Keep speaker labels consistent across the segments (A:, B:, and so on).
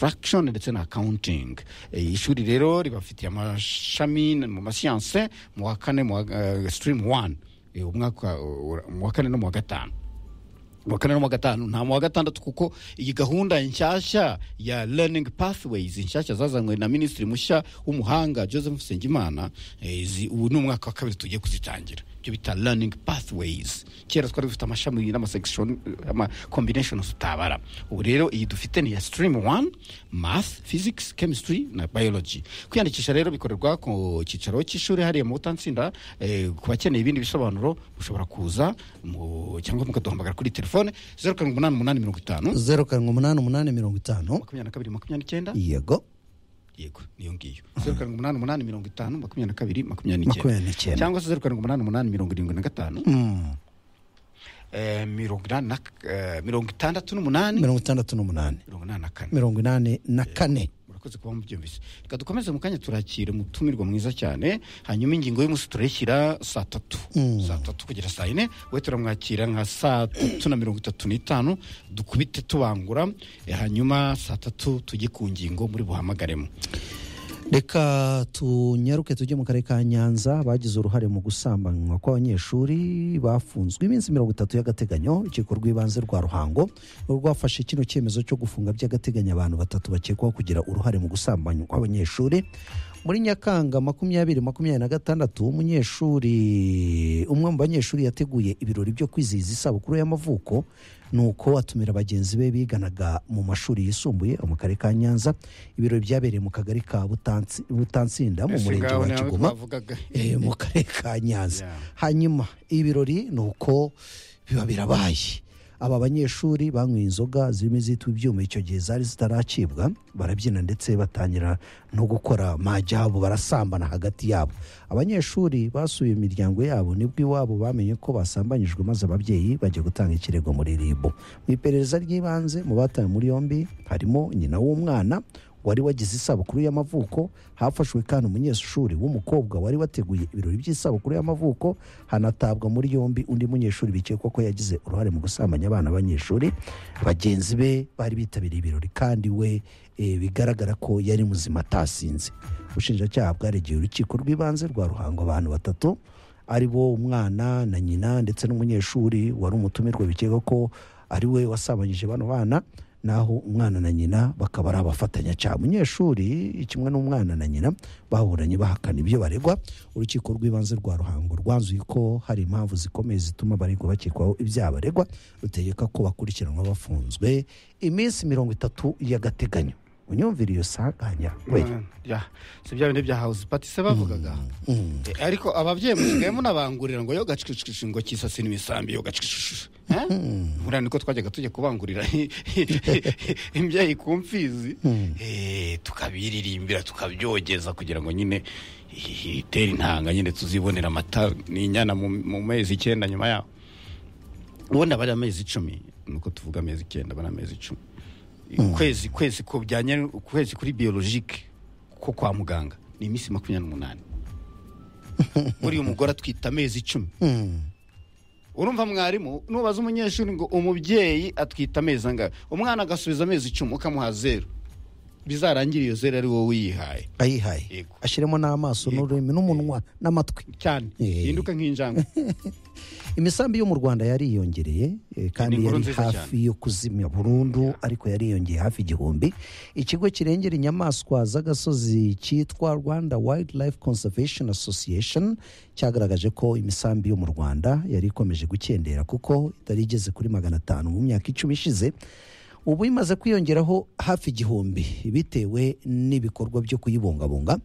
A: construction ndetse na accounting ishuri rero ribafitiye amashami mu masiyanse mu wa kane mu sitirimu wani umwaka mu wa kane no mu wa gatanu mu wa kane no mu wa gatanu nta mu wa gatandatu kuko iyi gahunda nshyashya ya learning pathways nshyashya zazanywe na minisitiri mushya w'umuhanga joseph nsengimana ubu ni umwaka wa kabiri tugiye kuzitangira ibyo bita learning pathways kera twari dufite amashami n'amasection ama combinations tutabara ubu rero iyi dufite ni ya stream 1 math physics chemistry na biology kwiyandikisha rero bikorerwa ku cyicaro cy'ishuri hariya mu butansinda eh, ku bakeneye ibindi bisobanuro mushobora kuza mu cyangwa mukaduhamagara kuri telefone 0788
B: zeru karindwi umunani umunani mirongo itanu
A: 25
B: yego
A: yego niyo ngiyo zeru karindwi umunani umunani mirongo itanu makumyabiri na kabiri makumyabiri
B: Makumyabiri n'icyenda.
A: cyangwa se zeru karindwi umunani umunani mirongo irindwi na gatanu eh, mirongo inani na eh, mirongo itandatu n'umunani
B: mirongo itandatu n'umunani
A: mirongo inani na kane
B: mirongo inani na kane
A: murakoze kuba mubyumvise reka dukomeze mu kanya turakire umutumirwa mwiza cyane hanyuma ingingo y'umunsi turayishyira saa tatu saa tatu kugera saa yine we turamwakira nka saa tatu na mirongo itatu n'itanu dukubite tubangura eh, hanyuma saa tatu tujye ku ngingo muri buhamagaremo
B: reka tunyaruke tujye mu karere ka nyanza bagize uruhare mu gusambanywa kw'abanyeshuri bafunzwe iminsi mirongo itatu y'agateganyo urukiko rw'ibanze rwa ruhango rwafashe kino cyemezo cyo gufunga by'agateganyo abantu batatu bakekwaho kugira uruhare mu gusambanywa kw'abanyeshuri muri nyakanga makumyabiri makumyabiri na gatandatu umunyeshuri umwe mu banyeshuri yateguye ibirori byo kwizihiza isabukuru y'amavuko nuko atumira bagenzi be biganaga mu mashuri yisumbuye mu karere ka nyanza ibirori byabereye mu kagari ka Butansi- butansinda mu murenge wa kigoma
A: twavugaga
B: eh, mu karere ka nyanza
A: Yeah.
B: hanyuma ibirori ni uko biba birabaye aba banyeshuri banywa inzoga zirimo izitwa ibyuma icyo gihe zari zitaracibwa barabyina ndetse batangira no gukora majyabo barasambana hagati yabo abanyeshuri basuye imiryango yabo nibwo iwabo bamenye ko basambanyijwe maze ababyeyi bajya gutanga ikirego muri ribu mu iperereza ry'ibanze mu batawe muri yombi harimo nyina w'umwana wari wagize isabukuru y'amavuko hafashwe kandi umunyeshuri w'umukobwa wari wateguye ibirori by'isabukuru y'amavuko hanatabwa muri yombi undi munyeshuri bikekwa ko yagize uruhare mu gusambanya abana b'abanyeshuri bagenzi be bari bitabiriye ibirori kandi we eh, bigaragara ko yari muzima atasinze ubushinjacyaha bwaregeye urukiko rw'ibanze rwa ruhango abantu batatu ari bo umwana na nyina ndetse n'umunyeshuri wari umutumirwa bikeka ko ari we wasabanyije bano bana naho umwana na nyina bakaba ari abafatanyacyaha umunyeshuri kimwe n'umwana na nyina baburanye bahakana ibyo baregwa urukiko rw'ibanze rwa ruhango rwanzuye ko hari impamvu zikomeye zituma abaregwa bakekwaho ibyaha baregwa rutegeka ko bakurikiranwa bafunzwe iminsi mirongo itatu y'agateganyo unyumvira iyo sanganya we
A: Ya, si bya bindi bya house party se bavugaga Eh, ariko ababyeyi musigaye munabangurira ngo yo gacicicici ngo kisasi n'imisambi yo gacicicici buriya niko twajyaga tujya kubangurira imbyeyi ku mfizi Eh, tukabiririmbira tukabyogeza kugira ngo nyine eh, itere intanga nyine tuzibonera amata n'inyana mu- mu mezi icyenda nyuma yaho ubundi aba ari amezi icumi nuko tuvuga amezi icyenda aba ari amezi icumi kwezi kwezi ku bijyanye ukwezi kuri biologike ko kwa muganga ni iminsi makumyabiri n'umunani buriya umugore atwita amezi icumi urumva mwarimu nubaza umunyeshuri ngo umubyeyi atwita amezi angahe umwana agasubiza amezi icumi ukamuha zeru bizarangire iyo zeru ari wowe uyihaye
B: ayihaye
A: Yego.
B: ashyiremo n'amaso n'ururimi n'umunwa n'amatwi
A: cyane
B: Eh.
A: hinduka nk'injangwe
B: imisambi yo mu rwanda yariyongereye eh, kandi
A: Ni inkuru
B: yari
A: nziza
B: hafi yo kuzimya burundu ariko yariyongeye hafi igihumbi ikigo kirengera inyamaswa z'agasozi cyitwa rwanda wildlife conservation association cyagaragaje ko imisambi yo mu rwanda yari ikomeje gukendera kuko itari igeze kuri magana atanu mu myaka icumi ishize ubu imaze kwiyongeraho hafi igihumbi bitewe n'ibikorwa byo kuyibungabunga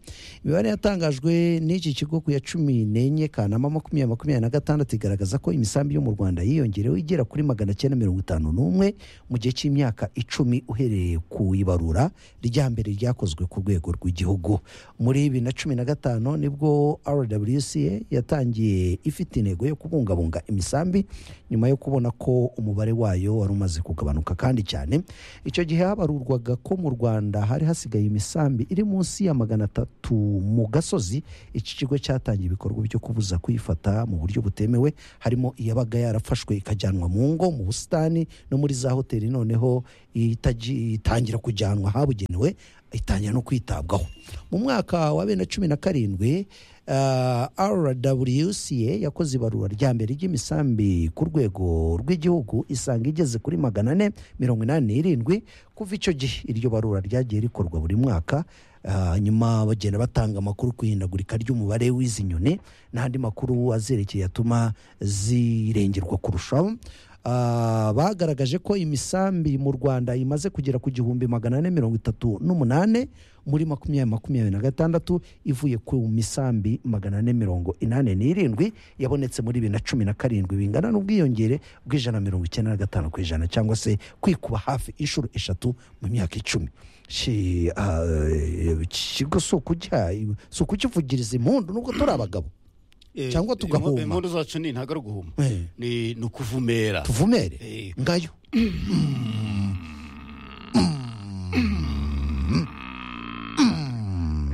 B: imibare yatangajwe n'iki kigo ku ya cumi n'enye kanama makumyabiri makumyabiri na gatandatu igaragaza ko imisambi yo mu rwanda yiyongerewe igera kuri magana cyenda mirongo itanu n'umwe mu gihe cy'imyaka icumi uhereye ku ibarura rya mbere ryakozwe ku rwego rw'igihugu muri bibiri na cumi na gatanu nibwo rwca yatangiye ifite intego yo kubungabunga imisambi nyuma yo kubona ko umubare wayo wari umaze kugabanuka kandi cyane cyane icyo gihe habarurwaga ko mu rwanda hari hasigaye imisambi iri munsi ya magana atatu mu gasozi iki kigo cyatangiye ibikorwa byo kubuza kuyifata mu buryo butemewe harimo iyabaga yarafashwe ikajyanwa mu ngo mu busitani no muri za hoteli noneho itaji- itangira kujyanwa habugenewe itangira no kwitabwaho mu mwaka wa bibiri na cumi na karindwi ah, rwca yakoze ibarura rya mbere ry'imisambi ku rwego rw'igihugu isanga igeze kuri magana ane mirongo inani n'irindwi kuva icyo gihe iryo barura ryagiye rikorwa buri mwaka ah, nyuma bagenda batanga amakuru ku ihindagurika ry'umubare w'izi nyoni n'andi makuru azerekeye atuma zirengerwa kurushaho Ah, bagaragaje ko imisambi mu rwanda imaze kugera ku gihumbi magana ane mirongo itatu n'umunane muri makumyabiri makumyabiri na gatandatu ivuye ku misambi magana ane mirongo inane n'irindwi yabonetse muri bibiri na cumi na karindwi bingana n'ubwiyongere bw'ijana na mirongo icyenda na gatanu ku ijana cyangwa se kwikuba hafi inshuro eshatu mu myaka icumi Shi- ah, ikigo si ukujya- si ukukivugiriza impundu nubwo turi abagabo
A: Eh,
B: Cyangwa tugahuma.
A: impundu zacu ni ntabwo ari uguhuma
B: Eh.
A: ni ni ukuvumera
B: tuvumere
A: Eh.
B: ngayo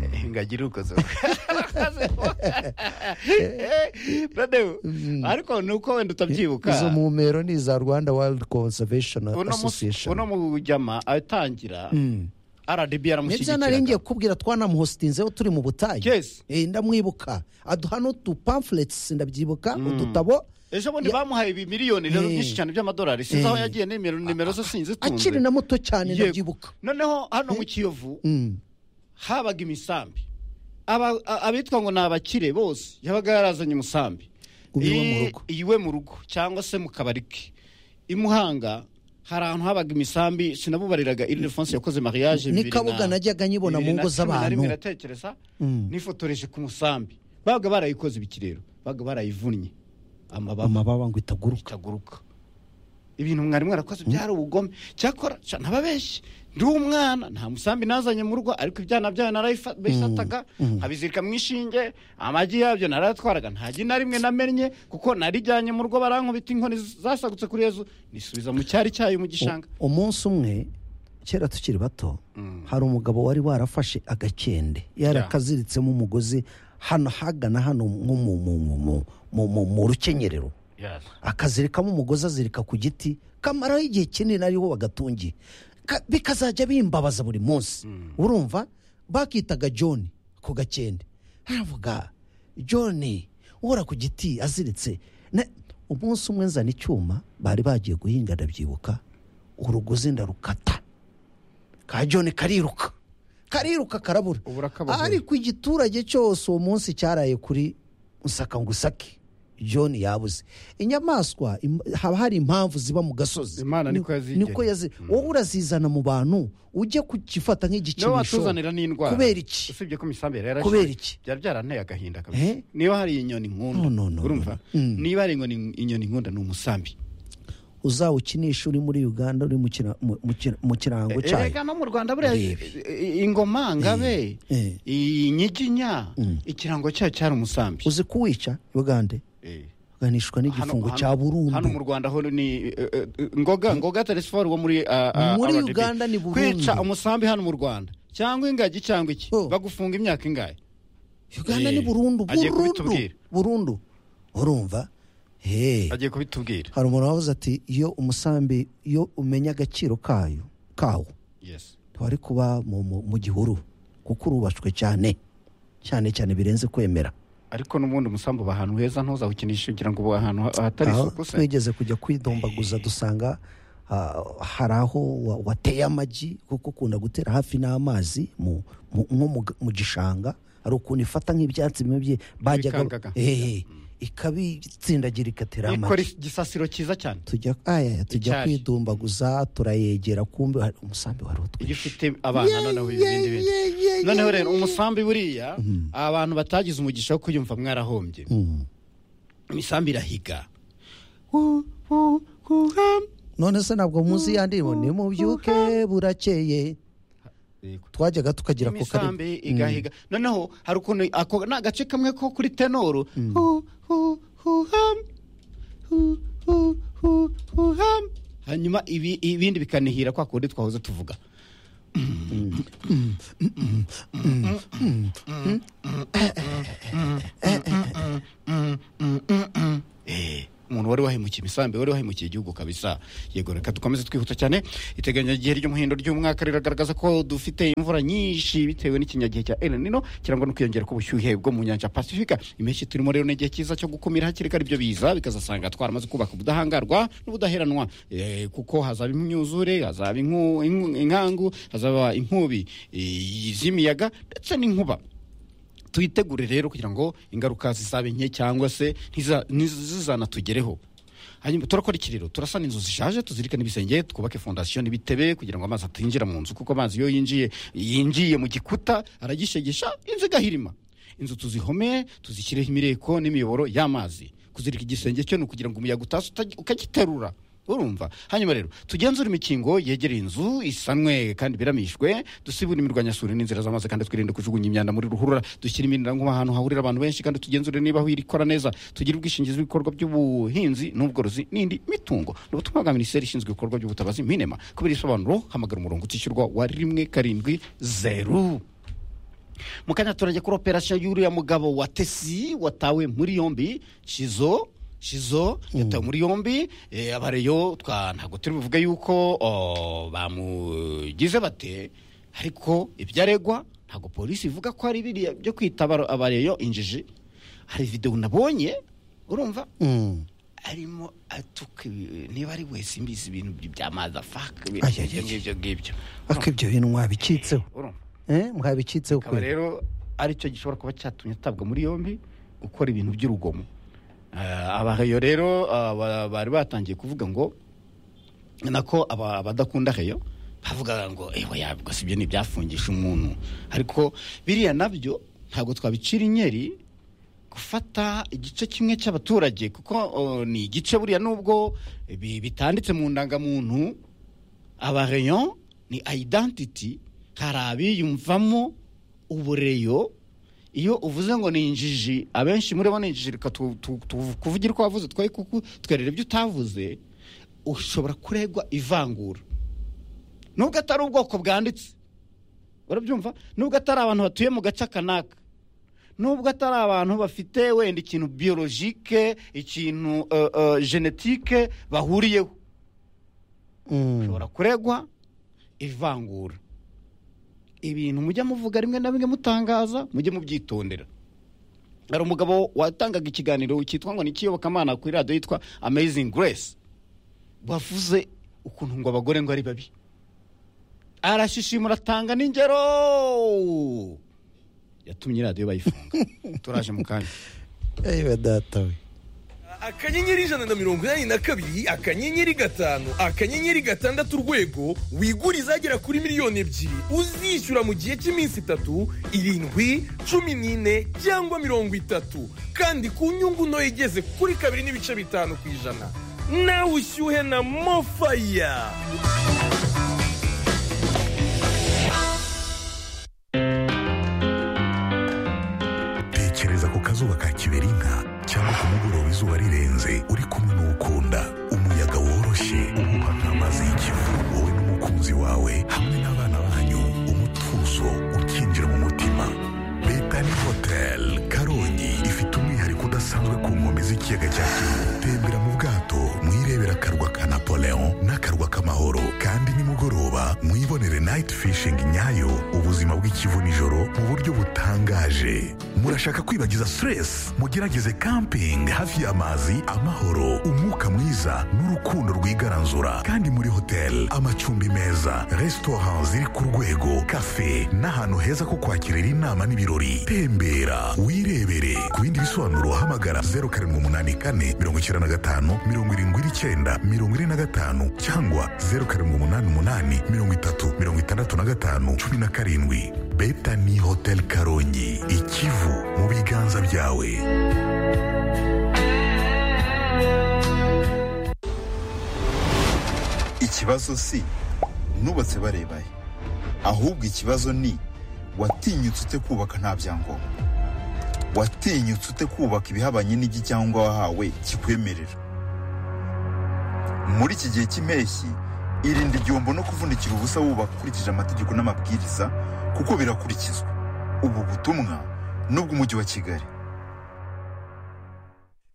A: Eh, ngagira ukoze Brother, ariko ni uko wenda utabyibuka
B: izo mumero ni iza rwanda wild conservation
A: uno musi-
B: association
A: uno mujyama atangira rdb
B: nibyo nari ngiye
A: yaramushyigikiraga
B: kubwira twanamuhositinzeho turi mu butayu
A: Yes.
B: Eh, ndamwibuka aduha n'utupamfulets ndabyibuka udutabo
A: ejo bundi bamuhaye ibi miliyoni rero
B: Eh.
A: byinshi cyane by'amadolari sinzi aho yagiye nimero nimero ze sinzitunze
B: akiri na muto cyane ndabyibuka
A: noneho hano mu kiyovu
B: Mm.
A: habaga imisambi Aba- a- abitwa ngo ni abakire bose yabaga yarazanye umusambi
B: Uba iwe mu
A: I-
B: rugo.
A: iwe mu rugo cyangwa se mu kabari ke i muhanga hari ahantu habaga imisambi sinabubariraga iridefonse yakoze mariage
B: Ni
A: bibiri
B: kabuga
A: na-
B: najyaga nyibona mu
A: bibiri na
B: ngo
A: cumi na
B: z'abantu.
A: rimwe natekereza nifotoreje ku musambi babaga barayikoze ibikirero babaga barayivunnye amababa
B: amababa ngo itaguruka
A: itaguruka ibintu mwarimu yarakoze byari ubugome cyakora ca- nababeshye ndi umwana nta musambi nazanye mu rugo ariko ibyana byayo narabifataga nkabizirika mu ishinge amagi yabyo narayatwaraga nta gi na rimwe namennye kuko narijyanye mu rugo barankubita inkoni zasagutse kuri ejo nisubiza mu cyari cyayo mu gishanga
B: U- umunsi umwe kera tukiri bato hari umugabo wari warafashe agakende yarakaziritsemo umugozi hano hagana hano nko mu- mu- mu- mu- mu- mu- mu rukenyerero akazirikamo umugozi azirika ku giti kamaraho igihe kinini ariho bagatungiye Ka- bikazajya bimbabaza buri munsi urumva bakitaga john ku gakende aravuga john uhora ku giti aziritse Na- umunsi umwe nzana icyuma bari bagiye guhinga ndabyibuka urugozi ndarukata ka john kariruka kariruka karabura
A: Ubu urakabagoye.
B: ariko igiturage cyose uwo munsi cyaraye kuri usaka ngo usake john yabuze inyamaswa im- haba hari impamvu ziba mu gasozi
A: Imana
B: Ni-
A: niko yazigeneye.
B: niko yazi wowe urazizana mu bantu ujye kugifata
A: niwe
B: nk'igikinisho
A: watuzanira n'indwara
B: kubera iki
A: usibye ko imisambi yari yarashize.
B: kubera iki
A: byari byaranteye agahinda
B: Eh?
A: kabisa niba hari inyoni
B: No,
A: nkunda
B: no, no,
A: urumva
B: no, no. Mm.
A: niba hari inyoni- inyoni nkunda ni umusambi
B: uzawukinisha uri muri uganda uri mu kira- mu- mu kira- mu kirango cyayo
A: erega no mu rwanda buriya
B: Urebe.
A: i- ingoma ngabe
B: Eh.
A: inyiginya ikirango cyayo cyari umusambi
B: uzi kuwica ugande
A: Eh.
B: uganishwa n'igifungo
A: Hano-
B: cya
A: hano- hano mu
B: burundu
A: rwanda ho ni eh, eh, ngoga ngoga telesiforo wo muri ah, ah,
B: Muri
A: RDB.
B: Uganda ni Burundi.
A: kwica umusambi hano mu rwanda cyangwa ingagi cyangwa iki
B: Oh.
A: bagufunga imyaka ingahe
B: uganda
A: Eh,
B: ni burundu
A: agiye
B: burundu
A: kubitubwira.
B: burundu urumva Hey.
A: agiye kubitubwira
B: hari umuntu wavuze ati iyo umusambi iyo umenya agaciro kayo kawo
A: yes
B: ntiwari kuba mu, mu, mu gihuru kuko urubashwe cyane cyane cyane birenze kwemera
A: ariko n'ubundi umusambi uba ahantu heza ntuzawukinishe kugira ngo uba ahantu ha- ahatari
B: aho
A: isuku se
B: twigeze kujya kwidombaguza dusanga ah, hari aho wa- wateye amagi kuko ukunda gutera hafi n'amazi mu- mu- nko mu ga- mu gishanga hari ukuntu ifata nk'ibyatsi bimwe bye bajyaga
A: Ibikangaga.
B: Eh, ikabitsindagira igatera
A: ikora
B: amagi
A: igisasiro cyiza cyane
B: tujya aya tujya
A: Icyari.
B: kwidumbaguza turayegera kumbe hari- umusambi wari
A: iyo
B: utwishe
A: ufite abana noneho ibindi bintu noneho rero umusambi buriya abantu batagize umugisha wo kuyumva mwarahombye imisambi irahiga
B: none se ntabwo muzi ya ndirimbo ni mubyuke burakeye twajyaga tukagira ako karibu
A: imisambi igahiga noneho hari ukuntu ako ni agace kamwe ko kuri tenoro Hu, hu, hu, ham. Hu, hu, hu, hu, ham. hanyuma ibi- ibindi bikanihira kwa kundi twahoze tuvuga Eh, umuntu wari wahemukiye imisambi wari wahemukiye igihugu kabisa yego reka dukomeze twihuta cyane iteganyagihe ry'umuhindo ry'umwaka riragaragaza ko dufite imvura nyinshi bitewe n'ikinyagihe cya El Nino kirangwa no kwiyongera k'ubushyuhe bwo mu nyanja pasifika impeshyi turimo rero ni igihe cyiza cyo gukumira hakiri kare ibyo biza bikazasanga twaramaze kubaka ubudahangarwa n'ubudaheranwa Eh, kuko hazaba imyuzure hazaba inku- inku- inkangu hazaba inkubi eh, z'imiyaga ndetse n'inkuba tuyitegure rero kugira ngo ingaruka zizabe nke cyangwa se ntiza- ntizizanatugereho hanyuma turakora ikiriro turasana inzu zishaje tuzirikane ibisenge twubake fondasiyo n'ibitebe kugira ngo amazi atinjira mu nzu kuko amazi iyo yinjiye yinjiye mu gikuta aragishegesha inzu igahirima inzu tuzihomeye tuzishyireho imireko n'imiyoboro y'amazi kuzirika igisenge cyo ni ukugira ngo umuyaga utaza utaj- ukagiterura urumva hanyuma rero tugenzure imikingo yegereye inzu isanwe kandi biramishwe dusibure imirwanyasuri n'inzira z'amazi kandi twirinde kujugunya imyanda muri ruhurura dushyire imirindankuba ahantu hahurira abantu benshi kandi tugenzure niba wirikora neza tugire ubwishingizi bw'ibikorwa by'ubuhinzi n'ubworozi n'indi mitungo ni ubutumwa bwa minisiteri ishinzwe ibikorwa by'ubutabazi minema kubera ibisobanuro hamagara umurongo utishyurwa wa rimwe karindwi zeru mu kanya turajya kuri operasiyo y'uriya mugabo wa tesi watawe muri yombi shizo shizo yatawe muri yombi eh, abareyo twa ntabwo turi buvuge yuko oh, bamugize bate ariko ibyo aregwa ntabwo polisi ivuga ko ari biriya byo kwita abaro- abareyo injiji hari videwo nabonye urumva
B: Mm.
A: arimo atuka ibi- niba ari wese imbizi ibintu by'amazi afaka
B: Ay, ay, ay.
A: ibyo ngibyo
B: ariko ibyo bintu mwabicitseho
A: urumva
B: eh mwabicitseho
A: akaba
B: kweli
A: rero aricyo gishobora kuba cyatumye atabwa muri yombi gukora ibintu by'urugomo Eh, abaheyo rero ah, ba- bari batangiye kuvuga ngo nako aba- abadakunda heyo bavugaga ngo ewe yabwo si byo ntibyafungisha umuntu ariko biriya nabyo ntabwo twabicira inyeri gufata igice kimwe cy'abaturage kuko oh, ni igice buriya nubwo bi- bitanditse mu ndangamuntu abareyo ni identity hari abiyumvamo ubureyo iyo uvuze ngo ni injiji abenshi muri bo ni injiji reka tu- tu- tu- kuvugira uko wavuze twe kuku twerera ibyo utavuze ushobora kuregwa ivangura nubwo atari ubwoko bwanditse urabyumva nubwo atari abantu batuye mu gace kanaka nubwo atari abantu bafite wenda ikintu biyorojike ikintu eh, eh, genetike bahuriyeho
B: Mm.
A: ushobora kuregwa ivangura ibintu mujya muvuga rimwe na rimwe mutangaza mujye mubyitondera hari umugabo watangaga ikiganiro cyitwa ngo ni ikiyobokamana kuri radiyo yitwa amazing grace bavuze ukuntu ngo abagore ngo ari babi arashishimura atanga n'ingero yatumye radiyo bayifunga turaje mu kanya
B: ewe data we
C: akanyenyeri ijana na mirongo inani na kabiri akanyenyeri gatanu akanyenyeri gatandatu urwego wigure izagera kuri miliyoni ebyiri uzishyura mu gihe cy'iminsi itatu irindwi cumi n'ine cyangwa mirongo itatu kandi ku nyungu ntoya igeze kuri kabiri n'ibice bitanu ku ijana nawe ushyuhe na mofaya
D: tekereza ku kazuba ka kiberinka cyangwa ku mugoroba izuba rirenze uri kumwe n'uwukunda umuyaga woroshye uhuha nk'amazi y'ikivu wowe n'umukunzi wawe hamwe n'abana banyu umutuzo ukinjira mu mutima betani hoteli karongi ifite umwihariko udasanzwe ku nkombe z'ikiyaga cya kivu tembera mu bwato mwirebera akarwa ka napoleon n'akarwa k'amahoro kandi nimugoroba mwibonere night fishing nyayo ubuzima bw'ikivu nijoro mu buryo butangaje murashaka kwibagiza stress mugerageze camping hafi y'amazi amahoro umwuka mwiza n'urukundo rwigaranzura kandi muri hotel amacumbi meza restaurant ziri ku rwego cafe n'ahantu heza ko kwakirira inama n'ibirori tembera wirebere ku bindi bisobanuro hamagara 0784 95 79 45 cyangwa 0788 30 65 17 Betani Hotel Karongi Ikivu mu biganza byawe
E: ikibazo si nubatse barebaye ahubwo ikibazo ni watinyutse ute kubaka nta byangombwa watinyutse ute kubaka ibihabanye n'igi cyangwa wahawe kikwemerera muri iki gihe cy'impeshyi irinde igihombo no kuvunikira ubusa wubaka ukurikije amategeko n'amabwiriza kuko birakurikizwa ubu butumwa ni ubw'umujyi wa kigali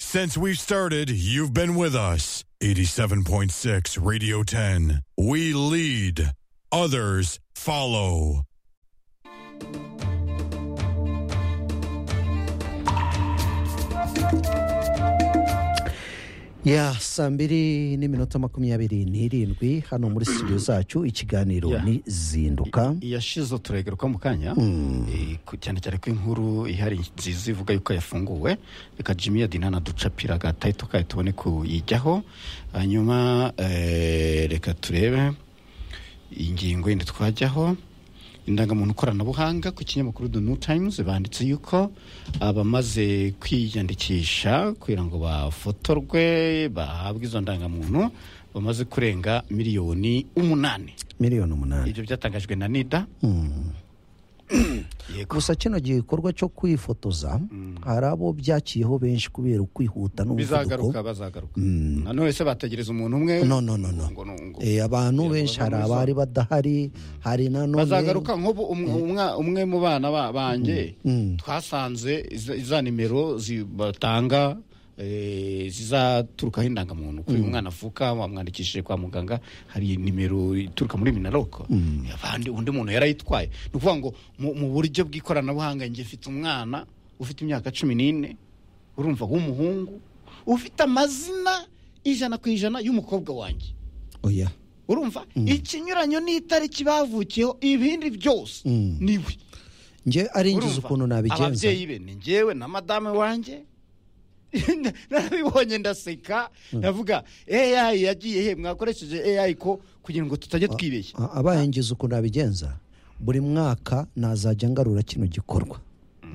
F: Since we started, you've been with us. 87.6 Radio 10. We lead, others follow.
B: ya saa mbiri n'iminota makumyabiri n'irindwi hano muri studio zacu ikiganiro
A: Yeah.
B: ni zinduka
A: yashize turagaruka mu kanya Eh, ku- cyane cyane ko inkuru ihari nziza ivuga yuko yafunguwe reka jimmy yadina naducapira agatayeto kayo tubone kuyijyaho hanyuma eh, reka turebe ingingo yindi twajyaho indangamuntu koranabuhanga ku kinyamakuru the new times banditse yuko abamaze kwiyandikisha kugira ngo bafotorwe bahabwe izo ndangamuntu bamaze kurenga miliyoni umunani
B: miliyoni umunani
A: ibyo byatangajwe na nida yego
B: gusa kino gikorwa cyo kwifotoza hari abo byakiyeho benshi kubera ukwihuta n'umuvuduko
A: bizagaruka bazagaruka nanone se bategereza umuntu umwe
B: no no no no
A: Ngo- ngo- ngo-
B: Eh, abantu
A: ngo
B: benshi hari
A: bazamuza.
B: abari badahari hari nanone
A: bazagaruka nk'ubu um- umwa- umwe mu bana ba- banjye twasanze iza- iza nimero zi- batanga eh, zizaturukaho indangamuntu kuri uyu mwana avuka wamwandikishije kwa muganga hari nimero ituruka muri minaroko abandi undi muntu yarayitwaye ni ukuvuga ngo mu mu buryo bw'ikoranabuhanga njye mfite umwana ufite imyaka cumi n'ine urumva w'umuhungu ufite amazina ijana ku ijana y'umukobwa wanjye
B: oya
A: urumva ikinyuranyo n'itariki bavukiyeho ibindi byose niwe
B: njye ari ingize
A: urumva
B: ukuntu nabigenza
A: ababyeyi be ni njyewe na madame wanjye narabibonye ndaseka ndavuga AI yagiye he mwakoresheje AI ko kugira ngo tutajya twibeshya
B: A- abaye ngize ukuntu nabigenza buri mwaka nazajya ngarura kino gikorwa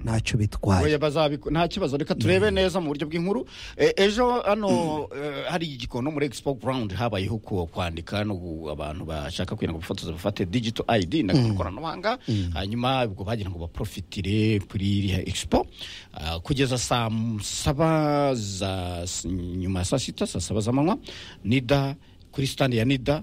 B: ntacyo bitwaye
A: Oya, bazabiku- nta kibazo reka turebe neza mu buryo bw'inkuru E, ejo hano eh, hari igikono muri expo ground habayeho ku- kwandika no gu- abantu bashaka kugira ngo bifotoze bafate digital id na koranabuhanga hanyuma ubwo bagira ngo baprofitire kuri iriya expo Ah, kugeza saa m- saba za s- nyuma ya saa sita saa saba z'amanywa nida kuri standi ya nida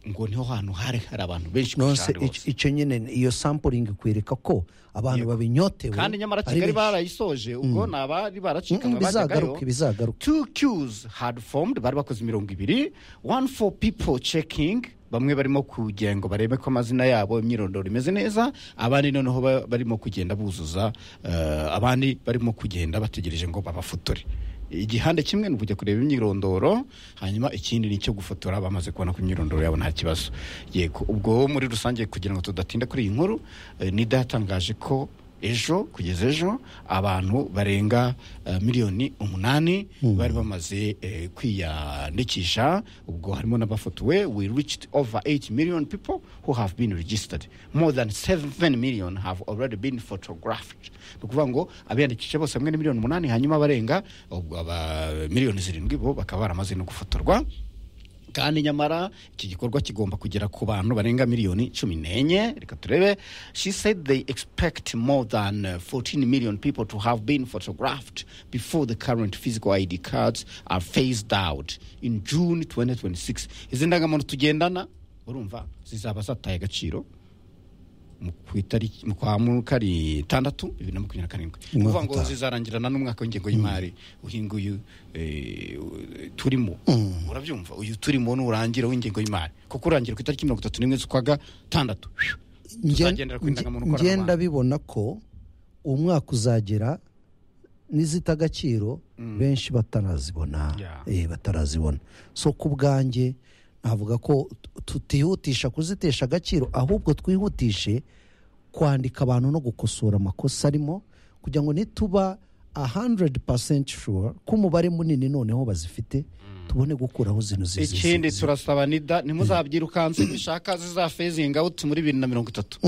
A: ngo niho hantu hari hari abantu benshi
B: nonse
A: cyane bose.
B: ic- icyo nyine iyo sampuringi ikwereka ko abantu babinyotewe
A: kandi nyamara
B: ari
A: kigali
B: benshi.
A: barayisoje ubwo ni abari baracika
B: Mm, bizagaruka bizagaruka
A: two queues had formed bari bakoze imirongo ibiri one for people checking bamwe barimo kugira ngo barebe ko amazina yabo imyirondoro imeze neza abandi noneho ba- barimo kugenda buzuza eh, abandi barimo kugenda bategereje ngo babafotore igihande kimwe ni ukujya kureba imyirondoro hanyuma ikindi ni icyo gufotora bamaze kubona ko imyirondoro yabo nta kibazo yego ubwo muri rusange kugira ngo tudatinda kuri iyi nkuru eh, nida yatangaje ko ejo kugeza ejo abantu barenga eh, miliyoni umunani bari bamaze eh, kwiyandikisha ubwo harimo n'abafotowe we reached over 8 million people who have been registered more than 7 million have already been photographed ni ukuvuga ngo abiyandikisha bose hamwe ni miliyoni umunani hanyuma abarenga ubwo aba miliyoni zirindwi bo bakaba baramaze no gufotorwa kandi nyamara iki gikorwa kigomba kugera ku bantu barenga miliyoni cumi n'enye reka turebe she said they expect more than uh, 14 million people to have been photographed before the current physical id cards are phased out in june 2026 izi ndangamuntu tugendana urumva zizaba zataye agaciro mu ku itariki- mu kwa mu- kari tandatu bibiri na makumyabiri na karindwi ni ukuvuga ngo zizarangirana n'umwaka w'ingengo y'imari uhinguyu turimo urabyumva uyu turimo nurangira w'ingengo y'imari kuko urangira ku itariki mirongo itatu n'imwe z'ukwa gatandatu
B: Nge-
A: tuzagendera ku indangamuntu
B: nge- ngenda
A: koranabuhanga.
B: bibona ko umwaka uzagera n'izita agaciro benshi batarazibona
A: Yeah.
B: eh, batarazibona so ku bwanjye navuga ko tu- tutihutisha kuzitesha agaciro ahubwo twihutishe kwandika abantu no gukosora amakosa arimo kugira ngo nituba 100% sure ko umubare munini noneho bazifite tubone gukuraho zino zi- zi-
A: ikindi
B: zi-
A: turasaba nida ntimuzabyirukanse bishaka zizafezinga out muri bibiri na mirongo itatu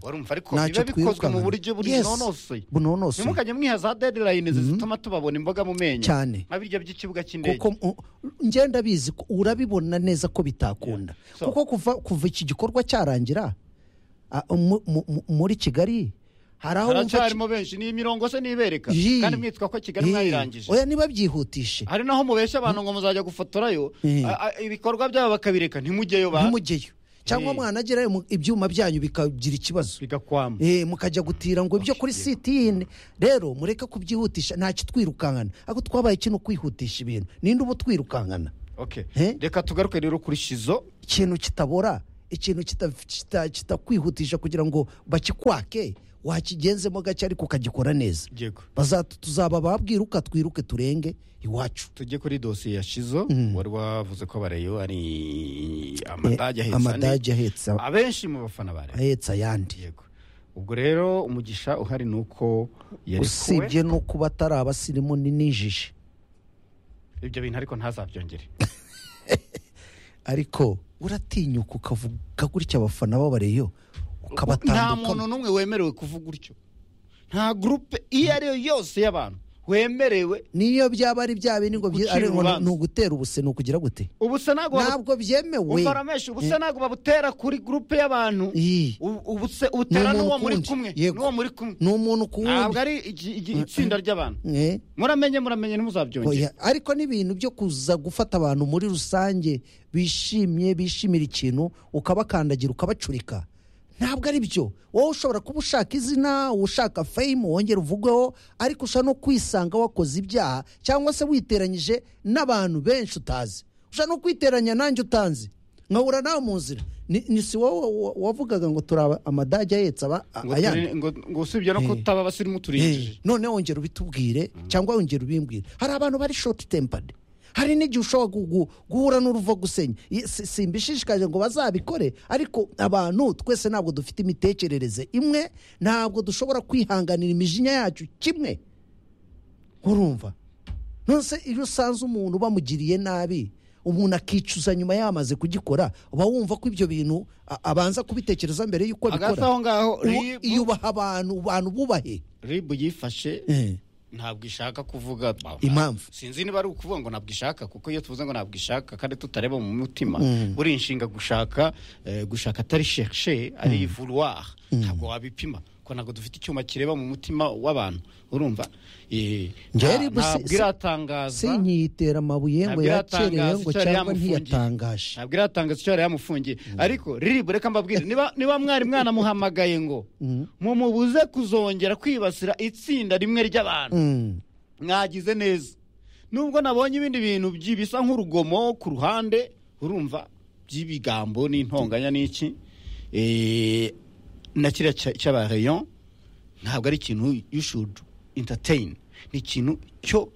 A: warumva ariko
B: Ntacyo
A: bibe bikozwe
B: twirukankana.
A: mu buryo
B: Yes,
A: bunonosoye
B: bunonosoye.
A: ntimukajye mwiha za deadline zituma tubabona imboga mu menyo
B: Cyane.
A: nka birya by'ikibuga cy'indege
B: kuko mu- ngenda bizi ko urabibona neza ko bitakunda
A: Yeah. So-
B: kuko kuva kuva iki gikorwa cyarangira a- mu- mu- mu- muri kigali hari aho wumva
A: haracyarimo benshi ni imirongo se nibereka
B: Ii.
A: kandi mwitwa ko kigali
B: Ii.
A: mwayirangije
B: oya ntibabyihutishe
A: hari naho mubeshya abantu ngo muzajya gufotorayo
B: Ii.
A: a- a- ibikorwa byabo bakabireka ntimujyeyo ba
B: ntimujyeyo cyangwa
A: Ii.
B: mwanagerayo mu- ibyuma byanyu bikagira ikibazo
A: bigakwama
B: Eh, mukajya gutira ngo ibyo kuri site yindi rero mureke kubyihutisha nta kitwirukankana ako twabaye kino kwihutisha ibintu ninde uba utwirukankana
A: Okay.
B: Eh?
A: reka tugaruke rero kuri shizo
B: ikintu kitabora ikintu kita- kita- kitakwihutisha kugira ngo bakikwake wakigenzemo gake ariko ukagikora neza
A: Yego.
B: Bazatu- tuzaba babwiruka twiruke turenge iwacu
A: tujye kuri dosiye ya shizo wari wavuze ko bareyo ari amadage
B: Eh,
A: ahetse
B: amadage
A: ane.
B: ahetse a-
A: abenshi mu bafana ba Rayon.
B: ahetse ayandi
A: yego ubwo rero umugisha uhari ni uko yarekuwe
B: usibye no kuba atari abasirimu ni n'injiji
A: ibyo bintu ariko ntazabyongere
B: ariko uratinyuka ukavuga gutya abafana babareyo
A: nta muntu
B: ukabatandukana
A: n'umwe wemerewe kuvuga utyo nta gurupe iyo ari yo yose y'abantu wemerewe
B: niyo byaba ari bya bindi ngo byi-
A: Gucira
B: ari ngo
A: urubanza.
B: ni ugutera ubuse ni ukugira gute
A: ubusa ntabwo babu-
B: ntabwo byemewe
A: umva ramesha ubusa ntabwo babutera kuri gurupe y'abantu
B: Ii.
A: U- ubuse ubutera
B: Ni umuntu
A: n'uwo muri
B: ukundi.
A: kumwe
B: Yego.
A: n'uwo muri kumwe
B: ni umuntu ku
A: ntabwo
B: wundi
A: ari igi- igi- itsinda ry'abantu
B: Eh,
A: muramenye muramenye ntimuzabyongere
B: oya. ariko n'ibintu byo kuza gufata abantu muri rusange bishimye bishimira ikintu ukabakandagira ukabacurika ntabwo ari byo wowe ushobora kuba ushaka izina ushaka feyimu wongera uvugeho ariko ushobora no kwisanga wakoze ibyaha cyangwa se witeranyije n'abantu benshi utazi ushobora no kwiteranya nanjye utanzi nkahura nawe mu nzira ni, ni si wowe wa- wavugaga ngo turi aba- amadage ahetse aba
A: Ngo
B: ayandi
A: turi- ngo- ngo usibye no kutaba abasirimu turiyinjije
B: Eh, none wongera ubitubwire cyangwa wongera ubimbwire hari abantu bari shoti tempadi hari n'igihe ushobora gu- gu- guhura n'uruva gusenya I- si- simbishishikaje ngo bazabikore ariko abantu twese ntabwo dufite imitekerereze imwe ntabwo dushobora kwihanganira imijinya yacu kimwe urumva nonese iyo usanze umuntu bamugiriye nabi umuntu akicuza nyuma yamaze kugikora uba wumva ko ibyo bintu a- abanza kubitekereza mbere y'uko
A: hagati
B: abikora
A: aho ngaho
B: Ubu-
A: ribu-
B: yubaha abantu abantu bubahe
A: ribu yifashe
B: Eh.
A: ntabwo ishaka kuvuga
B: Impamvu.
A: sinzi niba ari ukuvuga ngo ntabwo ishaka kuko iyo tuvuze ngo ntabwo ishaka kandi tutareba mu mutima buri inshinga gushaka eh, gushaka atari sherishe ari vouloir ntabwo wabipima ko ntabwo dufite icyuma kireba mu mutima w'abantu urumva Eh,
B: Njye
A: nta-
B: Ribu si-
A: ntabwo
B: si-
A: iratangaza
B: sinyitera amabuye
A: ntabwo
B: ngo yakerewe ngo
A: icyo yari
B: cyangwa
A: yamufungiye.
B: ntiyatangaje
A: ntabwo iratangaza icyo yari yamufungiye ariko riribu reka mbabwire niba niba mwari mwanamuhamagaye ngo mumubuze kuzongera kwibasira itsinda rimwe ry'abantu
B: Mm.
A: mwagize neza nubwo nabonye ibindi bintu byi- bisa nk'urugomo ku ruhande urumva by'ibigambo n'intonganya n'iki Eh, na kiriya cya- cy'abareyon ntabwo ari ikintu you should entertain ni ikintu cyo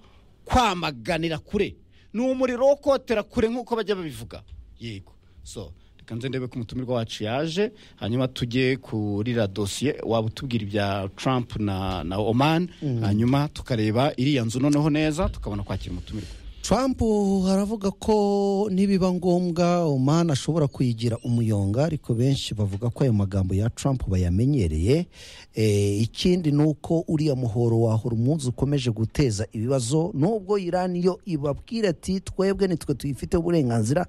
A: kwamaganira kure ni umuriro wo kotera kure nk'uko bajya babivuga yego so reka nze ndebe ko umutumirwa wacu yaje hanyuma tujye kuri la dosiye waba utubwira ibya trump na, na oman hanyuma tukareba iriya nzu noneho neza tukabona kwakira umutumirwa
B: trump aravuga ko nibiba ngombwa omani ashobora kuyigira umuyonga ariko benshi bavuga ko ayo magambo ya trump bayamenyereye Eh, ikindi ni uko uriya muhoro wahora umunsi ukomeje guteza ibibazo nubwo irani yo ibabwira ati twebwe nitwe tuyifite uburenganzira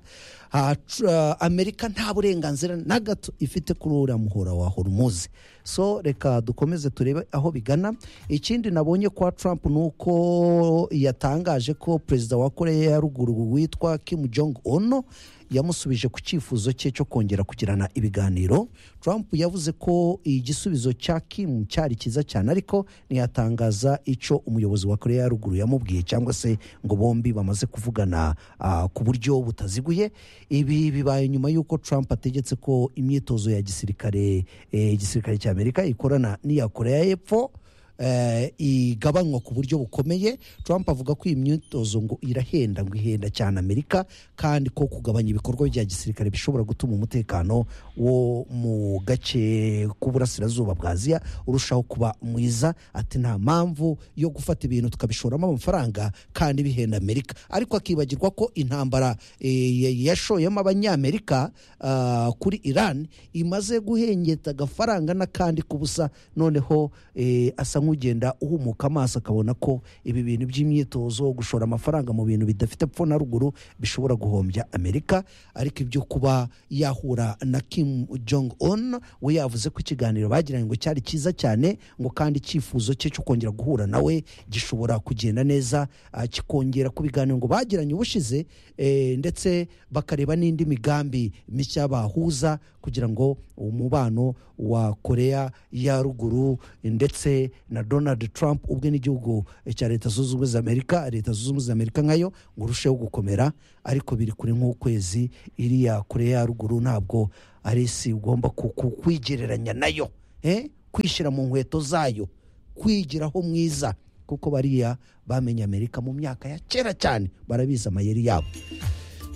B: Ah, tr- ah, amerika nta burenganzira na gato ifite kuri uriya muhora wa hormuzi so reka dukomeze turebe aho bigana ikindi nabonye kwa trump ni uko yatangaje ko perezida wa koreya ya ruguru witwa kim jong un yamusubije ku cyifuzo cye cyo kongera kugirana ibiganiro trump yavuze ko igisubizo cya kim cyari cyiza cyane ariko ntiyatangaza icyo umuyobozi wa koreya ya ruguru yamubwiye cyangwa se ngo bombi bamaze kuvugana ah, ku buryo butaziguye ibi bibaye nyuma y'uko trump ategetse ko imyitozo ya gisirikare eh, igisirikare cya amerika ikorana n'iya koreya y'epfo eh, igabanywa ku buryo bukomeye trump avuga ko iyi myitozo ngo irahenda ngo ihenda cyane amerika kandi ko kugabanya ibikorwa bya gisirikare bishobora gutuma umutekano wo mu gace k'uburasirazuba bwa aziya urushaho kuba mwiza ati nta mpamvu yo gufata ibintu tukabishoramo amafaranga kandi bihenda amerika ariko akibagirwa ko intambara eh, ya- yashoyemo abanyamerika ah, kuri iran imaze guhengeta agafaranga n'akandi k'ubusa noneho eh, asa nk'ugenda uhumuka amaso akabona ko ibi bintu by'imyitozo gushora amafaranga mu bintu bidafite epfo na ruguru bishobora guhombya amerika ariko ibyo kuba yahura na kim jong on we yavuze ko ikiganiro bagiranye ngo cyari cyiza cyane ngo kandi icyifuzo cye cyo kongera guhura nawe gishobora kugenda neza ah, kikongera ku biganiro ngo bagiranye ubushize eh, ndetse bakareba n'indi migambi mishya bahuza kugira ngo umubano wa korea ya ruguru ndetse na donald trump ubwe n'igihugu cya leta zunze ubumwe za amerika leta zunze ubumwe za amerika nkayo ngo urusheho gukomera ariko biri kure nk'ukwezi iriya korea ya ruguru ntabwo ari isi ugomba ku- ku- kwigereranya nayo eh? kwishyira mu nkweto zayo kwigiraho mwiza kuko bariya bamenye amerika mu myaka ya kera cyane barabizi amayeri yabo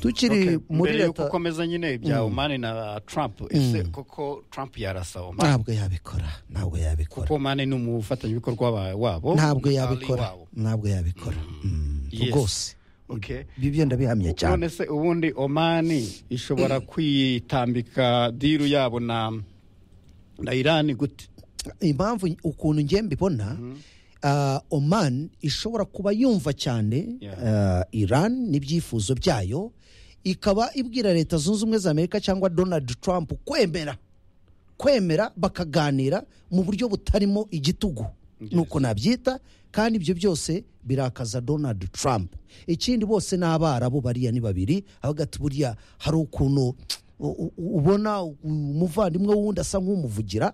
B: tukiri muri
A: mbere yuko
B: leta
A: ukomeza nyine ibya omani na trump ese koko trump yarasa omani
B: ntabwo yabikora ntabwo yabikora
A: kuko omani ni umufatanyabikorwa wa- wabo
B: ntabwo
A: Ali
B: yabikora
A: wabo.
B: ntabwo yabikora Mm,
A: Yes.
B: rwose
A: Okay.
B: ibi byo ndabihamya cyane
A: none se ubundi omani ishobora kwitambika diru yabo na na irani gute
B: impamvu ukuntu ngiye mbibona ah, oman ishobora kuba yumva cyane
A: Yeah.
B: ah, iran n'ibyifuzo byayo ikaba ibwira leta zunze ubumwe za amerika cyangwa donald trump kwemera kwemera bakaganira mu buryo butarimo igitugu nuko nabyita kandi ibyo byose birakaza donald trump ikindi bose ni abarabu bariya ni babiri avuga ati buriya hari ukuntu u- u- ubona umuvandimwe w'undi asa nk'umuvugira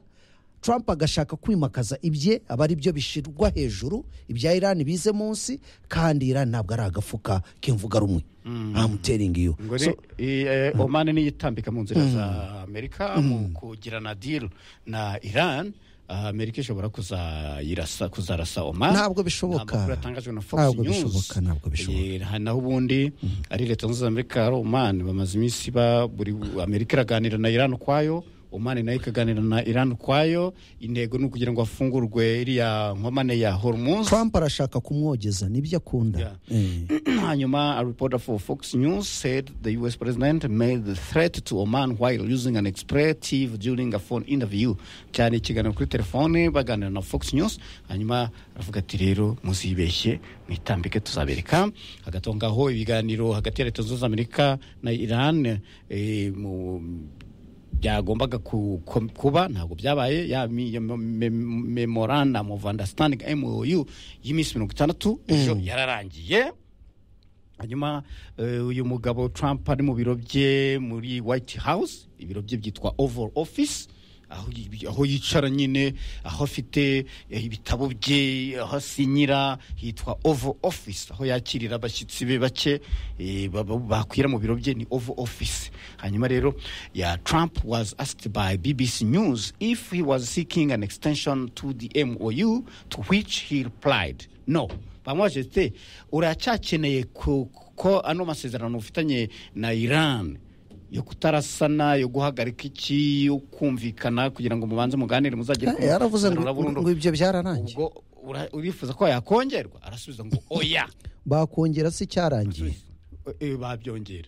B: trump agashaka kwimakaza ibye aba ari byo bishyirwa hejuru ibya irani bize munsi kandi irani ntabwo ari agafuka k'imvuga rumwe amuteringi yo
A: ngo ni i- eh, omani niyo itambika mu nzira za amerika mu kugirana diru na iran ah, amerika ishobora kuzayirasa kuzarasa omani
B: Ntabwo
A: Ni
B: bishoboka.
A: amakuru yatangajwe na fox
B: Ntabwo
A: news
B: bishoboka, ntabwo bishoboka.
A: Eh, hari naho ubundi ari leta zunze ubumwe za amerika hari omani bamaze iminsi ba buri amerika iraganira na iran ukwayo omani nayo ikaganira na iran ukwayo intego ni ukugira ngo hafungurwe iriya nkomane ya hormuz
B: trump arashaka kumwogeza nibyo akunda Eh.
A: Hanyuma, a reporter for Fox News said the U.S. president made the threat to Oman while using an expletive during a phone interview. Cyane ikiganiro kuri telefone baganira na Fox News, hanyuma aravuga ati rero muzibeshye mwitambike tuzabereka. Hagati aho ngaho ibiganiro hagati ya Leta Zunze Ubumwe za Amerika na Iran eh, mu byagombaga ku- ku- kuba ntabwo byabaye ya mi- ya me- me- memorandum of understanding mou y'iminsi mirongo itandatu ejo yararangiye hanyuma eh, uyu mugabo trump ari mu biro bye muri white house ibiro bye byitwa oval office aho yi- aho yicara nyine aho afite eh, ibitabo bye aho asinyira hitwa oval office aho yakirira abashyitsi be bake eh, ba- ba- bakwira mu biro bye ni oval office hanyuma rero ya trump was asked by bbc news if he was seeking an extension to the mou to which he replied no bamubajije te uracyakeneye ku- ko ano masezerano ufitanye na iran yo kutarasana yo guhagarika iki yo kumvikana kugira ngo mubanze muganire muzagere ku
B: Eh, yaravuze ngo,
A: masezerano burundu.
B: ngo ibyo byararangiye
A: ubwo ura- urifuza ko yakongerwa arasubiza ngo oya
B: bakongera se icyarangiye
A: Eh, babyongera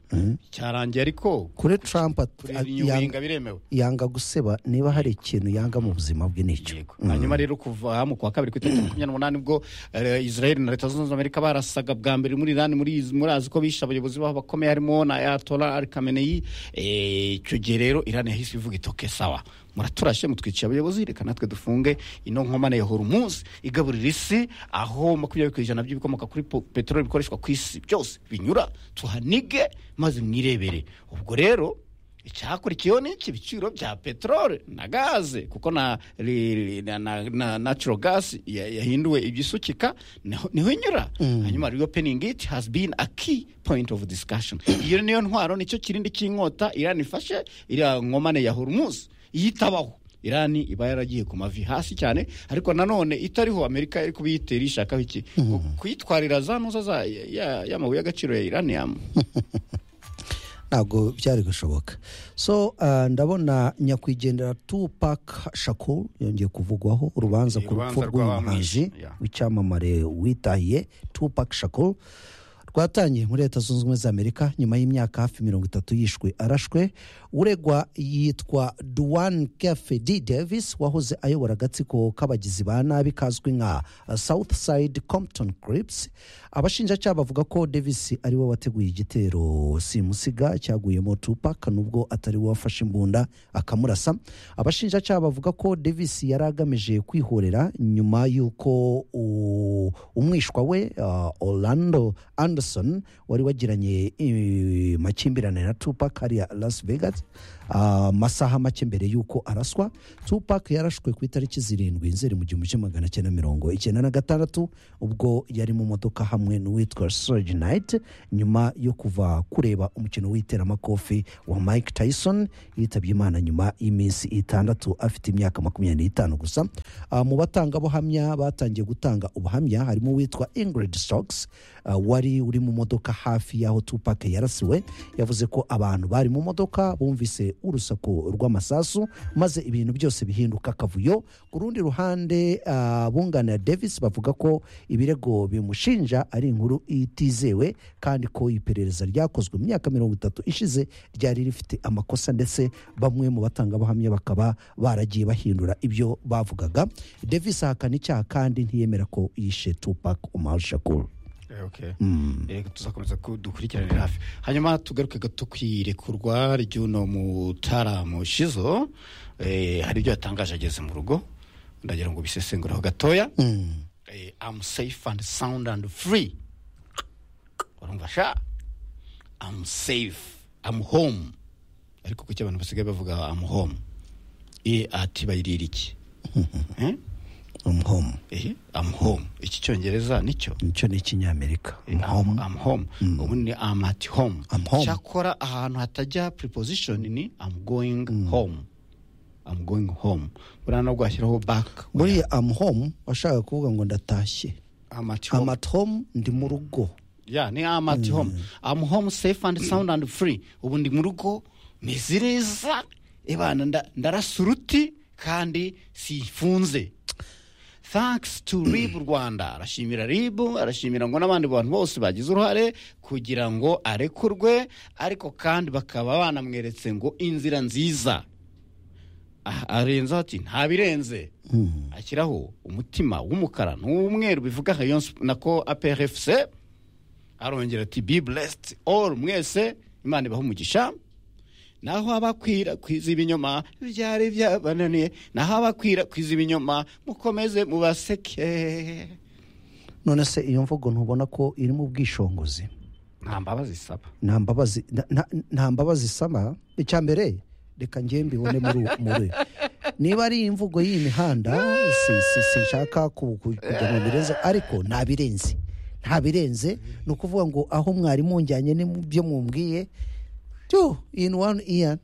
A: cyarangiye ariko
B: kuri trump at-
A: kuri
B: at-
A: nyuwinga
B: yanga-
A: biremewe
B: yanga guseba niba hari ikintu yanga mu buzima bwe n'icyo
A: Yego. hanyuma rero kuva mu kwa kabiri ku itariki makumyabiri n'umunani ubwo eh, israel na leta zunze ubumwe za amerika barasaga bwa mbere muri irani muri izi- murazi ko bishe abayobozi babo bakomeye harimo na ayatola al kameneyi Eh, icyo gihe rero irani yahise ivuga itoke sawa muraturashe mutwiciye abayobozi reka natwe dufunge ino nkomane ya hormuz igaburira isi aho makumyabiri ku ijana by'ibikomoka kuri po- peteroli bikoreshwa ku isi byose binyura tuhanige maze mwirebere ubwo rero icyakurikiyeho ni iki ibiciro bya peteroli na gaze kuko na ri- ri- na- na- na natural gas ya- yahinduwe igisukika niho niho inyura hanyuma reopening it has been a key point of discussion iyo niyo ntwaro nicyo kirindi cy'inkota irani ifashe iriya nkomane ya hormuz iyo itabaho irani iba yaragiye ku mavi hasi cyane ariko nanone itariho amerika iri kubiyitera ishakaho iki kuyitwarira za ntuza za- ya- ya- y'amabuye y'agaciro ya iraniyamu
B: ntabwo byari gushoboka so ah, ndabona nyakwigendera tupac shakur yongeye kuvugwaho urubanza ku
A: Urubanza
B: rupfu
A: rw'abamwishe,
B: rw'umuhanzi
A: yeah.
B: w'icyamamare witahiye tupac shakur rwatangiye muri leta zunze ubumwe za amerika nyuma y'imyaka hafi mirongo itatu yishwe arashwe uregwa yitwa duane kefedi davis wahoze ayobora agatsiko k'abagizi ba nabi kazwi nka uh, southside compton crips abashinjacyaha bavuga ko davis ari we wateguye igitero simusiga cyaguyemo tupac nubwo atari we wafashe imbunda akamurasa abashinjacyaha bavuga ko davis yari agamije kwihorera nyuma y'uko u- umwishwa we uh, orlando anderson wari wagiranye eh, makimbirane na tupac hariya las vegas amasaha make mbere y'uko araswa tupac yarashwe ku itariki zirindwi nzeri mu gihumbi kimwe magana cyenda mirongo icyenda na gatandatu ubwo yari mu modoka hamwe n'uwitwa Suge Knight nyuma yo kuva kureba umukino w'iteramakofi wa Mike Tyson yitabye Imana nyuma y'iminsi itandatu afite imyaka makumyabiri n'itanu gusa Ah, mu batangabuhamya batangiye gutanga ubuhamya harimo uwitwa Ingrid Stokes ah, wari uri mu modoka hafi y'aho Tupac yarasiwe yavuze ko abantu bari mu modoka bumvise urusaku rw'amasasu maze ibintu byose bihinduka akavuyo ku rundi ruhande ah, abunganira davis bavuga ko ibirego bimushinja ari inkuru itizewe kandi ko iperereza ryakozwe mu myaka mirongo itatu ishize ryari rifite amakosa ndetse bamwe mu batangabuhamya bakaba baragiye bahindura ibyo bavugaga davis ahakana icyaha kandi ntiyemera ko yishe tupac umar shakur
A: Eh, okay. Eh, tuzakomeza dukurikiranira hafi hanyuma tugaruke gato ku irekurwa ry'uno mutaramu shizo eh, hari ibyo yatangaje ageze mu rugo ndagira ngo bisesengureho gatoya eh, I'm safe and sound and free urumva sha I'm safe I'm home ariko kuki abantu basigaye bavuga I'm home eh, ati bayirira iki Eh?
B: umuhomu
A: Eh, I'm home iki cyongereza nicyo
B: nicyo ni ikinyamerika
A: I'm,
B: umuhomu
A: I'm home ubu ni I'm at home
B: I'm home.
A: cyakora ahantu hatajya preposition ni I'm going home I'm going home buriya nabwo hashyiraho back
B: buriya amuhomu washaka kuvuga ngo ndatashye
A: I'm at home
B: amatomu ndi mu rugo
A: yeah, ni I'm at home I'm home safe and sound and free ubu ndi mu rugo meze neza ebana nda- ndarasa uruti kandi sifunze thanks to rib rwanda arashimira rib arashimira ngo n'abandi bantu bose bagize uruhare kugira ngo arekurwe ariko kandi bakaba banamweretse ngo inzira nziza Ah, arenzaho ati nta birenze ashyiraho umutima w'umukara n'uw'umweru bivuga rayon sp- nako aprfc arongera ati be blessed all mwese imana ibaha umugisha naho abakwirakwiza ibinyoma byari byabananiye naho abakwirakwiza ibinyoma mukomeze mubaseke
B: none se iyo mvugo ntubona ko iri mu bwishongozi
A: nta mbabazi isaba
B: nta mbabazi na- na- nta mbabazi isaba icya mbere reka njye mbibone muri uwo- muri uyu. niba ari imvugo y'imihanda si- si- sinshaka ku- ku- kujya mu birenze ariko nta birenze nta birenze ni ukuvuga ngo aho mwarimu njyanye n'ibyo mwumbwiye tu in one ear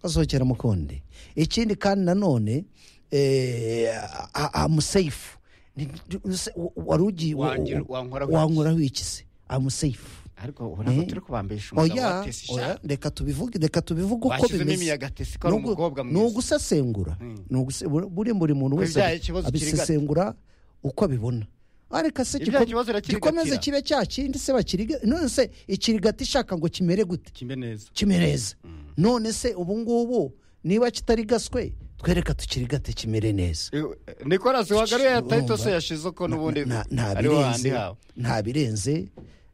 B: asohokera mu kundi ikindi kandi nanone eh, a- a- I'm safe Ni- ni- se- wa- wari ugiye wa-
A: Wangira-
B: wa-
A: wankoraho iki?
B: wankoraho iki se I'm safe
A: ariko ubona ko
B: Eh?
A: turi kubambisha umugabo
B: oya
A: watesi
B: oya
A: ishati
B: reka tubivuge reka tubivuge uko
A: Bashyizemo
B: bimeze
A: imiyagatesi ko ari
B: Ni ugu-
A: umukobwa mwiza.
B: ni ugusesengura Ni uguse- buri- buri buri muntu wese
A: byaha ikibazo kiri gato.
B: abisesengura uko abibona Ah, reka se
A: Ibyaha ikibazo
B: giko-
A: irakirigatira.
B: gikomeze kibe cya kindi se bakiriga none se ikirigata ishaka ngo kimere gute
A: kimbe neza
B: kimereza none se ubu ngubu niba kitari gaswe twereka tukirigate kimere neza
A: nikorasi wagaruye ya tayito se
B: Urumva?
A: yashize ko n'ubundi
B: Na- na- nta
A: ari wo handi
B: birenze
A: hawe
B: nta birenze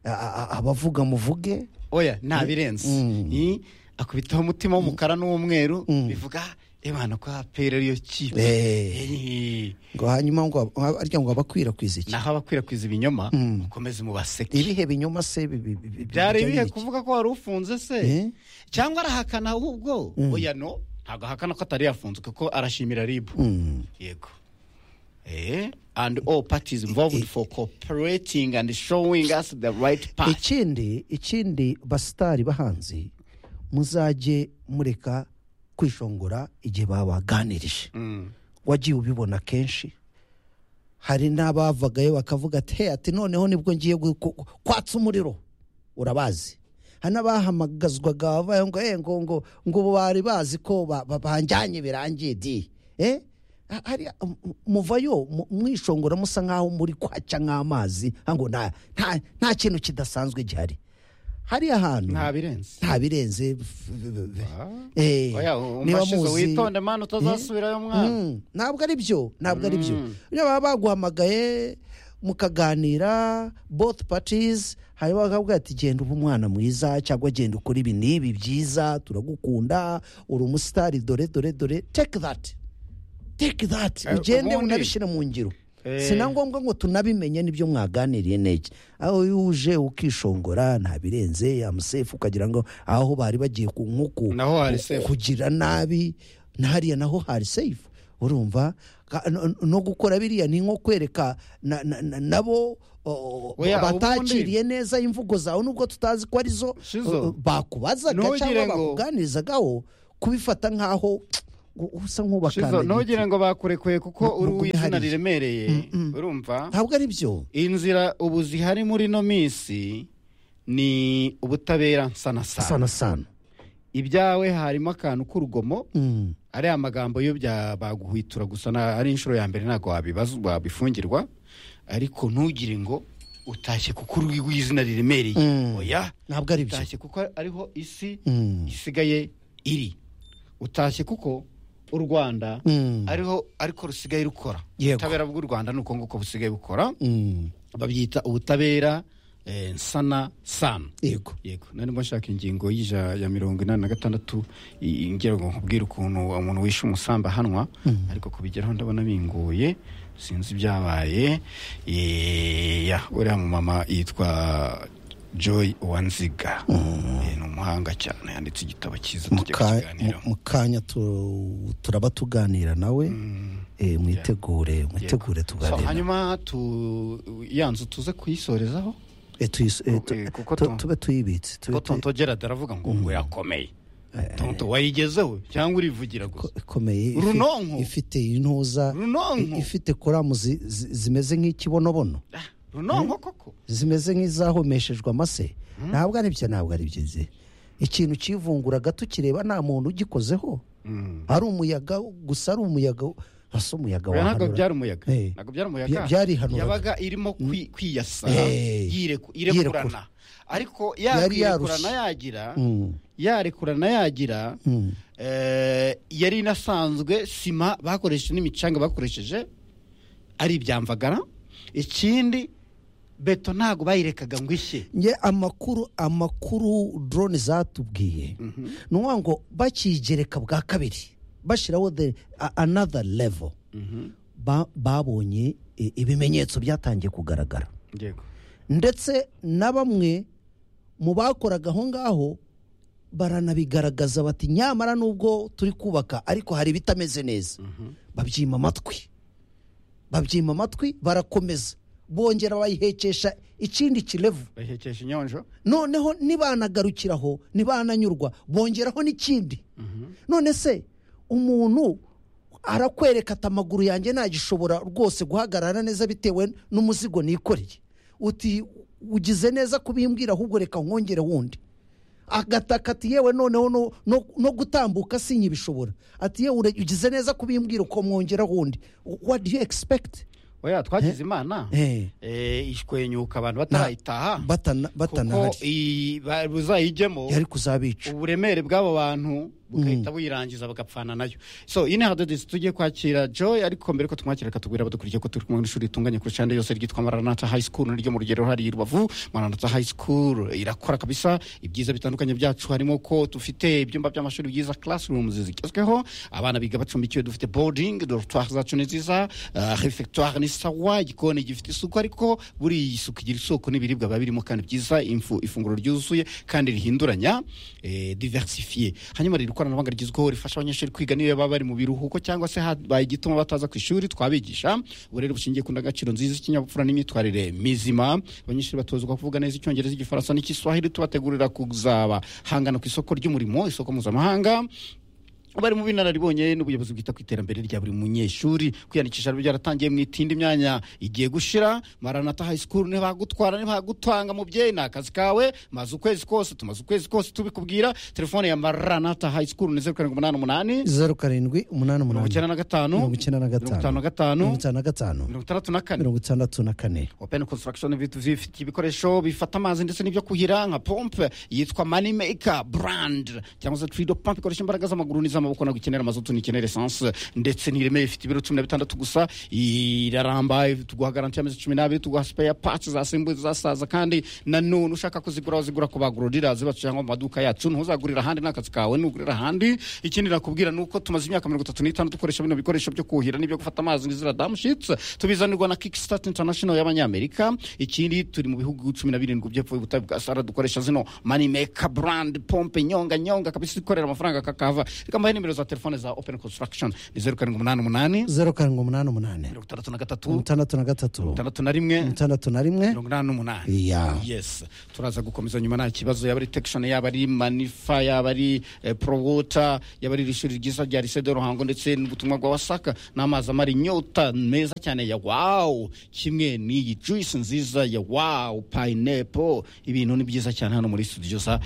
B: a- a- a- abavuga muvuge
A: oya nta birenze Iyi, akubitaho umutima w'umukara n'uw'umweru bivuga ebana ko apera ariyo kipe
B: Eh.
A: Eh.
B: ngo hanyuma ngo ab- arya ngo abakwirakwiza iki
A: naho abakwirakwiza ibinyoma mukomeze mubaseke
B: ibihe binyoma se bi- bi- bi- bi-
A: byari
B: bijyanye
A: ibihe
B: n'iki?
A: kuvuga ko wari ufunze
B: Eh?
A: se cyangwa arahakana ahubwo oya no ntabwo ahakana ko atari yafunze kuko arashimira rib yego Eh, and all parties involved for cooperating and showing us the right path
B: ikindi ikindi basitari bahanzi muzajye mureka kwishongora igihe babaganirije wagiye ubibona kenshi hari n'abavagayo bakavuga ati hey ati noneho nibwo ngiye gu- ku- ku- kwatsa umuriro urabazi hari n'abahamagazwaga bavuga ngo "Eh, ngo ngo ngo ubu bari bazi ko ba- ba- banjyanye birangiye di eh Ha- hari um, muvayo mu- mwishongora musa nk'aho muri kwaca nk'amazi ngo nta nta- nta kintu kidasanzwe gihari hari ahantu
A: nta birenze
B: nta birenze Eh,
A: Oya,
B: niba
A: umashizo
B: muzi-
A: witonde mwana utazasubirayo mwana
B: Mm, ntabwo ari byo ntabwo ari byo niba baba baguhamagaye mukaganira both parties hanyuma bakakubwira ati genda uba umwana mwiza cyangwa genda ukora ibi n'ibi byiza turagukunda uri umusitari dore dore dore take that take that
A: Eh,
B: ugende
A: ubundi-
B: unabishyire mu ngiro
A: Eh.
B: si na ngombwa ngo tunabimenye n'ibyo mwaganiriye neza aho iyo uje ukishongora nta birenze yamusefu ukagira ngo aho bari bagiye ku nkuku
A: Naho hari safe.
B: kugira nabi hariya naho hari safe urumva Ka- no- no gukora biriya ni nko kwereka na- na- na- nabo o- o-
A: Oya,
B: batakiriye neza imvugo zawe nubwo tutazi ko arizo
A: Shizo.
B: o- bakubazaga
A: Ntugire
B: cyangwa
A: ngo-
B: bakuganirizagaho kubifata nkaho ngo usa
A: Shizo,
B: nk'ubakandagitse
A: ntugire ngo bakurekuye kuko
B: Mu- mu
A: uri izina
B: bwihariye.
A: riremereye urumva
B: ntabwo ari byo
A: inzira ubu zihari muri ino minsi ni ubutabera nsana sana
B: sana sana
A: ibyawe harimo akantu k'urugomo
B: Mm.
A: ariya magambo yo bya- baguhwitura gusa na- ari inshuro ya mbere ntabwo wabibaza- wabifungirwa ariko ntugire ngo utashye kuko uri w'izina riremereye
B: Mm.
A: oya
B: ntabwo ari byo
A: utashye kuko ariho isi
B: Mm.
A: isigaye iri utashye kuko u rwanda
B: Mm.
A: ariho ariko rusigaye rukora
B: Yego.
A: ubutabera bw'u rwanda ni uko nguko busigaye bukora
B: Mm.
A: babyita ubutabera eh, nsana sana
B: yego
A: yego nari nshaka ingingo y'ija ya mirongo inani na gatandatu i- ngira ngo nkubwire ukuntu umuntu wishe umusambahanwa ariko kubigeraho ndabona bingoye sinzi ibyabaye Eh, ya uriya mumama yitwa joy uwanziga Eh, ni umuhanga cyane yanditse igitabo cyiza
B: mu
A: tujya
B: ka-
A: kukiganiraho
B: mu- mu kanya tu- turaba tuganira nawe eh, mwitegure mwitegure
A: So,
B: tuganire
A: hanyuma tu yanzu tuze kuyisorezaho
B: Eh, tuyis- eh, tu-
A: eh, kuko
B: tu-
A: tu-
B: tube tuyibitse tube
A: ko
B: tuyi-
A: tonto gerard aravuga ngo ngo yakomeye tonto wayigezeho cyangwa urivugira gusa
B: ko- ikomeye ifi-
A: Runonko.
B: ifite intuza
A: Runonko.
B: i- ifite koramu zi- zi- zimeze nk'ikibonobono
A: runonko koko
B: zimeze nk'izahomeshejwe amase ntabwo ari byo ntabwo ari byo ze ikintu cyivunguraga tukireba nta muntu ugikozeho ari umuyaga gusa ari umuyaga hasi umuyaga
A: Oya, ntabwo
B: wahanura.
A: byari umuyaga
B: Eh.
A: ntabwo byari
B: Bya-
A: umuyaga
B: byarihanuraga.
A: yabaga irimo kwi- kwiyasa
B: Eh.
A: yireku-
B: Yirekura.
A: irekurana ariko ya
B: Yari yarushye.
A: kwirekurana yagira
B: Mm.
A: yarekurana yagira
B: Mm.
A: eh, yari inasanzwe sima bakoresheje n'imicanga bakoresheje ari ibyamvagara ikindi beto ntabwo bayirekaga ngo ishye
B: nge amakuru amakuru drone zatubwiye ni ukuvuga ngo bakigereka bwa kabiri bashyiraho the a- another level Ba- babonye i- ibimenyetso byatangiye kugaragara
A: yego
B: ndetse na bamwe mu bakoraga aho ngaho baranabigaragaza bati nyamara nubwo turi kubaka ariko hari ibitameze neza babyima amatwi babyima amatwi barakomeza bongera bayihekesha ikindi kirevu
A: bahekesha inyonjo
B: noneho nibanagarukiraho nibananyurwa bongeraho n'ikindi none se umuntu arakwereka ati amaguru yanjye ntagishobora rwose guhagarara neza bitewe n'umuzigo nikoreye uti ugize neza kubimbwira ahubwo reka nkongere wundi agataka ati yewe noneho no, no, no gutambuka sinyibishobora ati yewe ure- ugize neza kubimbwira uko mwongera wundi what do you expect
A: oya twagize imana
B: Eh.
A: eh, ishwenyuka abantu batarayitaha
B: batana
A: kuko
B: batanahari
A: iyi- ba- buzayijyemo
B: yari kuzabica
A: uburemere bw'abo bantu bugahita buyirangiza bagapfana nayo so iyi ni hadodesi tugiye kwakira joy ariko mbere ko tumwakira katubwira badukuriye ko turi kumwe n'ishuri ritunganye kurusha andi yose ryitwa maranata high school niryo mu rugero hari i rubavu maranata high school irakora kabisa ibyiza bitandukanye byacu harimo ko dufite ibyumba by'amashuri byiza classrooms zigezweho abana biga bacumbikiwe dufite boarding dortoire zacu ni nziza ah, refectoire ni sawa igikoni gifite isuku ariko buri isuku igira isoko n'ibiribwa biba birimo kandi byiza imfu- ifunguro ryuzuye kandi rihinduranya eh, diversifiye hanyuma riri ikoranabuhanga rigezweho rifasha abanyeshuri kwiga niyo baba bari mu biruhuko cyangwa se habaye igituma bataza ku ishuri twabigisha uburere bushingiye ku ndangagaciro nziza ikinyabupfura n'imyitwarire mizima abanyeshuri batozwa kuvuga neza icyongereza igifaransa n'igiswahili tubategurira kuzaba hangana ku isoko ry'umurimo isoko mpuzamahanga bari mu binararibonye n'ubuyobozi bwita ku iterambere rya buri munyeshuri kwiyandikisha rero byaratangiye mu itindi myanya igiye gushira maranata high school ntibagutwara ntibagutanga mubyeyi ni akazi kawe maze ukwezi kose tumaze ukwezi kose tubikubwira telefone ya maranata high school ni zeru karindwi umunani umunani
B: zeru karindwi umunani
A: mirongo icyenda
B: umunani
A: na gatanu
B: mirongo icyenda na
A: mirongo itanu
B: gatanu
A: na gatanu
B: mirongo itanu na gatanu
A: mirongo itandatu na kane
B: mirongo itandatu na kane
A: open construction ibintu bifite ibikoresho bifata amazi ndetse n'ibyo kuhira nka pompe yitwa money maker brand cyangwa se trido pump ikoresha imbaraga z'amaguru n'iz'amaboko ntabwo ikenera amazutu ntikenera esanse ndetse n'ireme ifite ibiro cumi na bitandatu gusa iraramba tuguha garanti y'amezi cumi n'abiri tuguha spare parts zasimbuye zasaza kandi na none ushaka kuzigura wazigura ku bagururira zibacu cyangwa mu maduka yacu ntuzagurira ahandi n'akazi kawe nugurira ahandi ikindi nakubwira ni uko tumaze imyaka mirongo itatu n'itanu dukoresha bino bikoresho byo kuhira n'ibyo gufata amazi n'izira damushitsi tubizanirwa na kickstart international y'abanyamerika ikindi turi mu bihugu cumi na birindwi by'epfo y'ubutayu bwa sara dukoresha zino money maker brand pompe nyonga nyonga kabisa ikorera amafaranga kakava reka mbahe nimero za telefone za open construction ni zeru karindwi umunani umunani
B: zeru karindwi umunani umunani
A: mirongo itandatu na
B: mirongo
A: gatatu
B: itandatu na gatatu
A: itandatu na rimwe
B: itandatu na rimwe
A: mirongo inani n'umunani
B: Yeah.
A: yes turaza gukomeza nyuma nta kibazo yaba ari tekishoni yaba ari manifa yaba ari eh, prowota yaba ari iri shuri ryiza rya lycée de ruhango ndetse n'ubutumwa bwa wasaka n'amazi amara inyota meza cyane ya wawu kimwe n'iyi juice nziza ya wawu pineapple ibintu ni byiza cyane hano muri studio za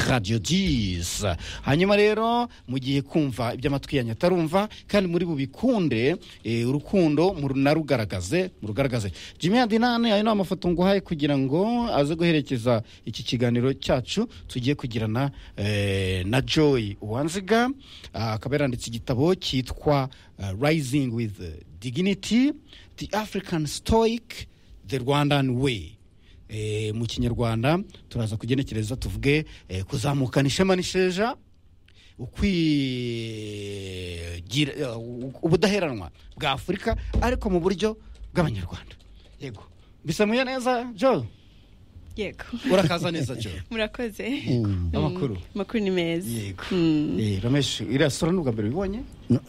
A: radio dis hanyuma rero mu gihe kumva iby'amatwi yanyu atarumva kandi muri bubikunde eh, urukundo murunarugaragaze murugaragaze jimmy adinane ayo ni amafoto nguhaye kugira ngo aze guherekeza iki kiganiro cyacu tugiye kugirana eh, na joy uwanziga Ah, akaba yaranditse igitabo cyitwa ah, rising with dignity the african stoic the rwandan way Eh, mu kinyarwanda turaza kugenekereza tuvuge eh, kuzamukana ishema n'isheja ukwigira eh, ubudaheranwa bwa afurika ariko mu buryo bw'abanyarwanda yego bisamuye neza jo
G: yego
A: urakaza neza jo
G: murakoze
A: amakuru
G: amakuru ni meza
A: yego
G: Mm,
A: Eh, ramesh iriya sura ni ubwa mbere ubibonye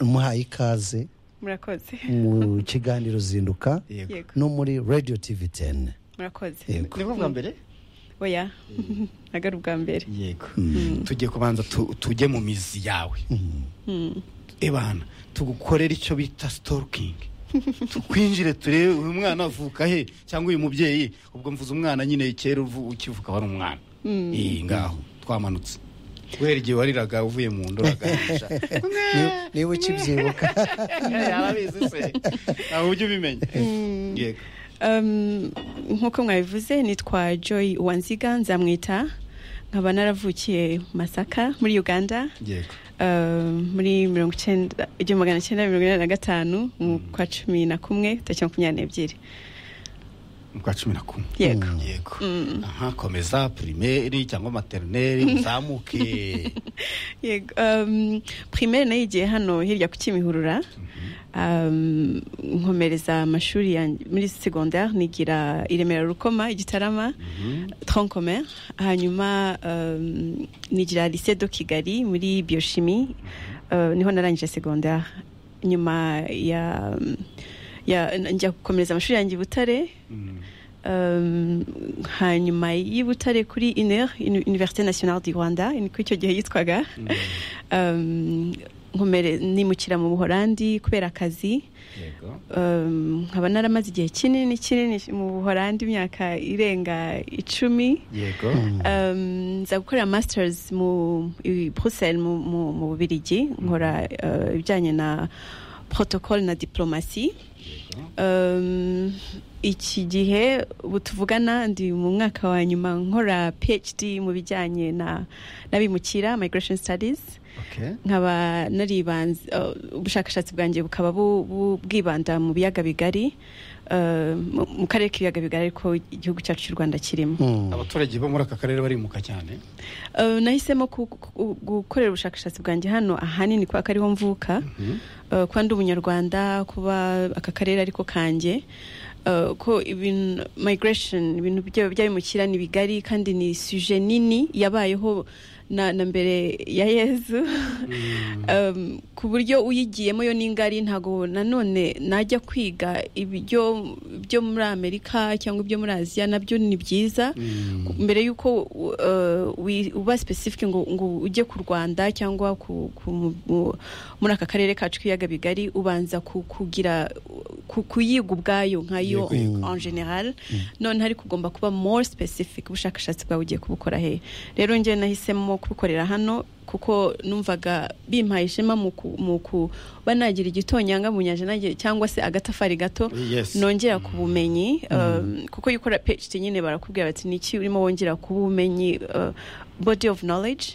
B: muhaye ikaze
G: murakoze
B: mu kiganiro zinduka
A: yego
G: yego
B: no muri radio tv 10
G: murakoze
B: Yego.
A: nibwo bwa mbere
G: oya ntabwo ari ubwa mbere
A: yego tujye kubanza tu- tujye mu mizi yawe ebana tugukorere icyo bita sitokingi tukwinjire turebe uyu mwana avuka he cyangwa uyu mubyeyi ubwo mvuze umwana nyine kera uvu- ukivuka wari umwana iyi ngaho twamanutse guhera igihe wariraga uvuye mu nda uragahisha
B: Ni- niba ukibyibuka
A: arabizi se nta buryo ubimenya yego
G: Um, nk'uko mwabivuze nitwa joy uwanziga nzamwita nkaba naravukiye masaka muri uganda
A: yego
G: Um, muri mirongo icyenda igihumbi magana cyenda mirongo inani na gatanu mu kwa cumi na kumwe tariki makumyabiri n'ebyiri
A: Ni kwa cumi na kumwe
G: yego
A: yego aha komeza pirimeri cyangwa materineri uzamuke
G: yego um, primaire nayo igiye hano hirya ku kimihurura um, nkomereza amashuri yanjye muri secondaire nigira i remera rukoma i gitarama tronc commun hanyuma um, nigira lycée do kigali muri biochimie uh, niho narangije secondaire nyuma ya, ya njya gukomereza amashuri yanjye i butare Um, hanyuma y'i Butare kuri iner université nationale du rwanda ni ko icyo gihe yitwaga Um, nkomere- nimukira mu buhorandi kubera akazi
A: yego
G: Um, nkaba naramaze igihe kinini kinini mu buhorandi imyaka irenga icumi
A: yego
G: Um, nza gukora masters mu i bruxelles mu, mu, mu bubirigi nkora uh, ibijyanye na protocole na diplomasi um, iki gihe ubu tuvugana ndi mu mwaka wa nyuma nkora phd mu bijyanye na n'abimukira migration studies
A: okay
G: nkaba naribanze uh, ubushakashatsi bwanjye bukaba bu- bu- bwibanda mu biyaga bigari uh, mu- mu karere k'ibiyaga bigari ariko igihugu cyacu cy'u rwanda kirimo
A: abaturage bo muri aka karere barimuka cyane
G: Uh, nahisemo ku- ku- gukorera ubushakashatsi bwanjye hano ahanini kubera ko ariho mvuka Uh, kuba ndi umunyarwanda kuba aka karere ariko kanjye Uh, ko ibintu migration ibintu bya- by'abimukira ni bigari kandi ni suje nini yabayeho na na mbere ya yezu Um, ku buryo uyigiyemo yo n'ingari ntabwo nanone najya kwiga ibyo byo muri amerika cyangwa ibyo muri aziya nabyo ni byiza mbere y'uko uh, wi- uba specific ngo, ngo ujye ku rwanda cyangwa ku, ku, mu- mu- muri aka karere kacu k'ibiyaga bigari ubanza ku, kugira ku, kuyiga ubwayo nkayo en general none ariko ugomba kuba more specific ubushakashatsi bwawe ugiye kubukora hehe rero njye nahisemo kubukorera hano kuko numvaga bimpaye ishema mu ku- mu kuba nagira igitonyanga mu nyanja nanjye cyangwa se agatafari gato
A: Yes.
G: nongera ku bumenyi um, kuko iyo ukora PhD nyine barakubwira bati niki urimo wongera ku bumenyi uh, body of knowledge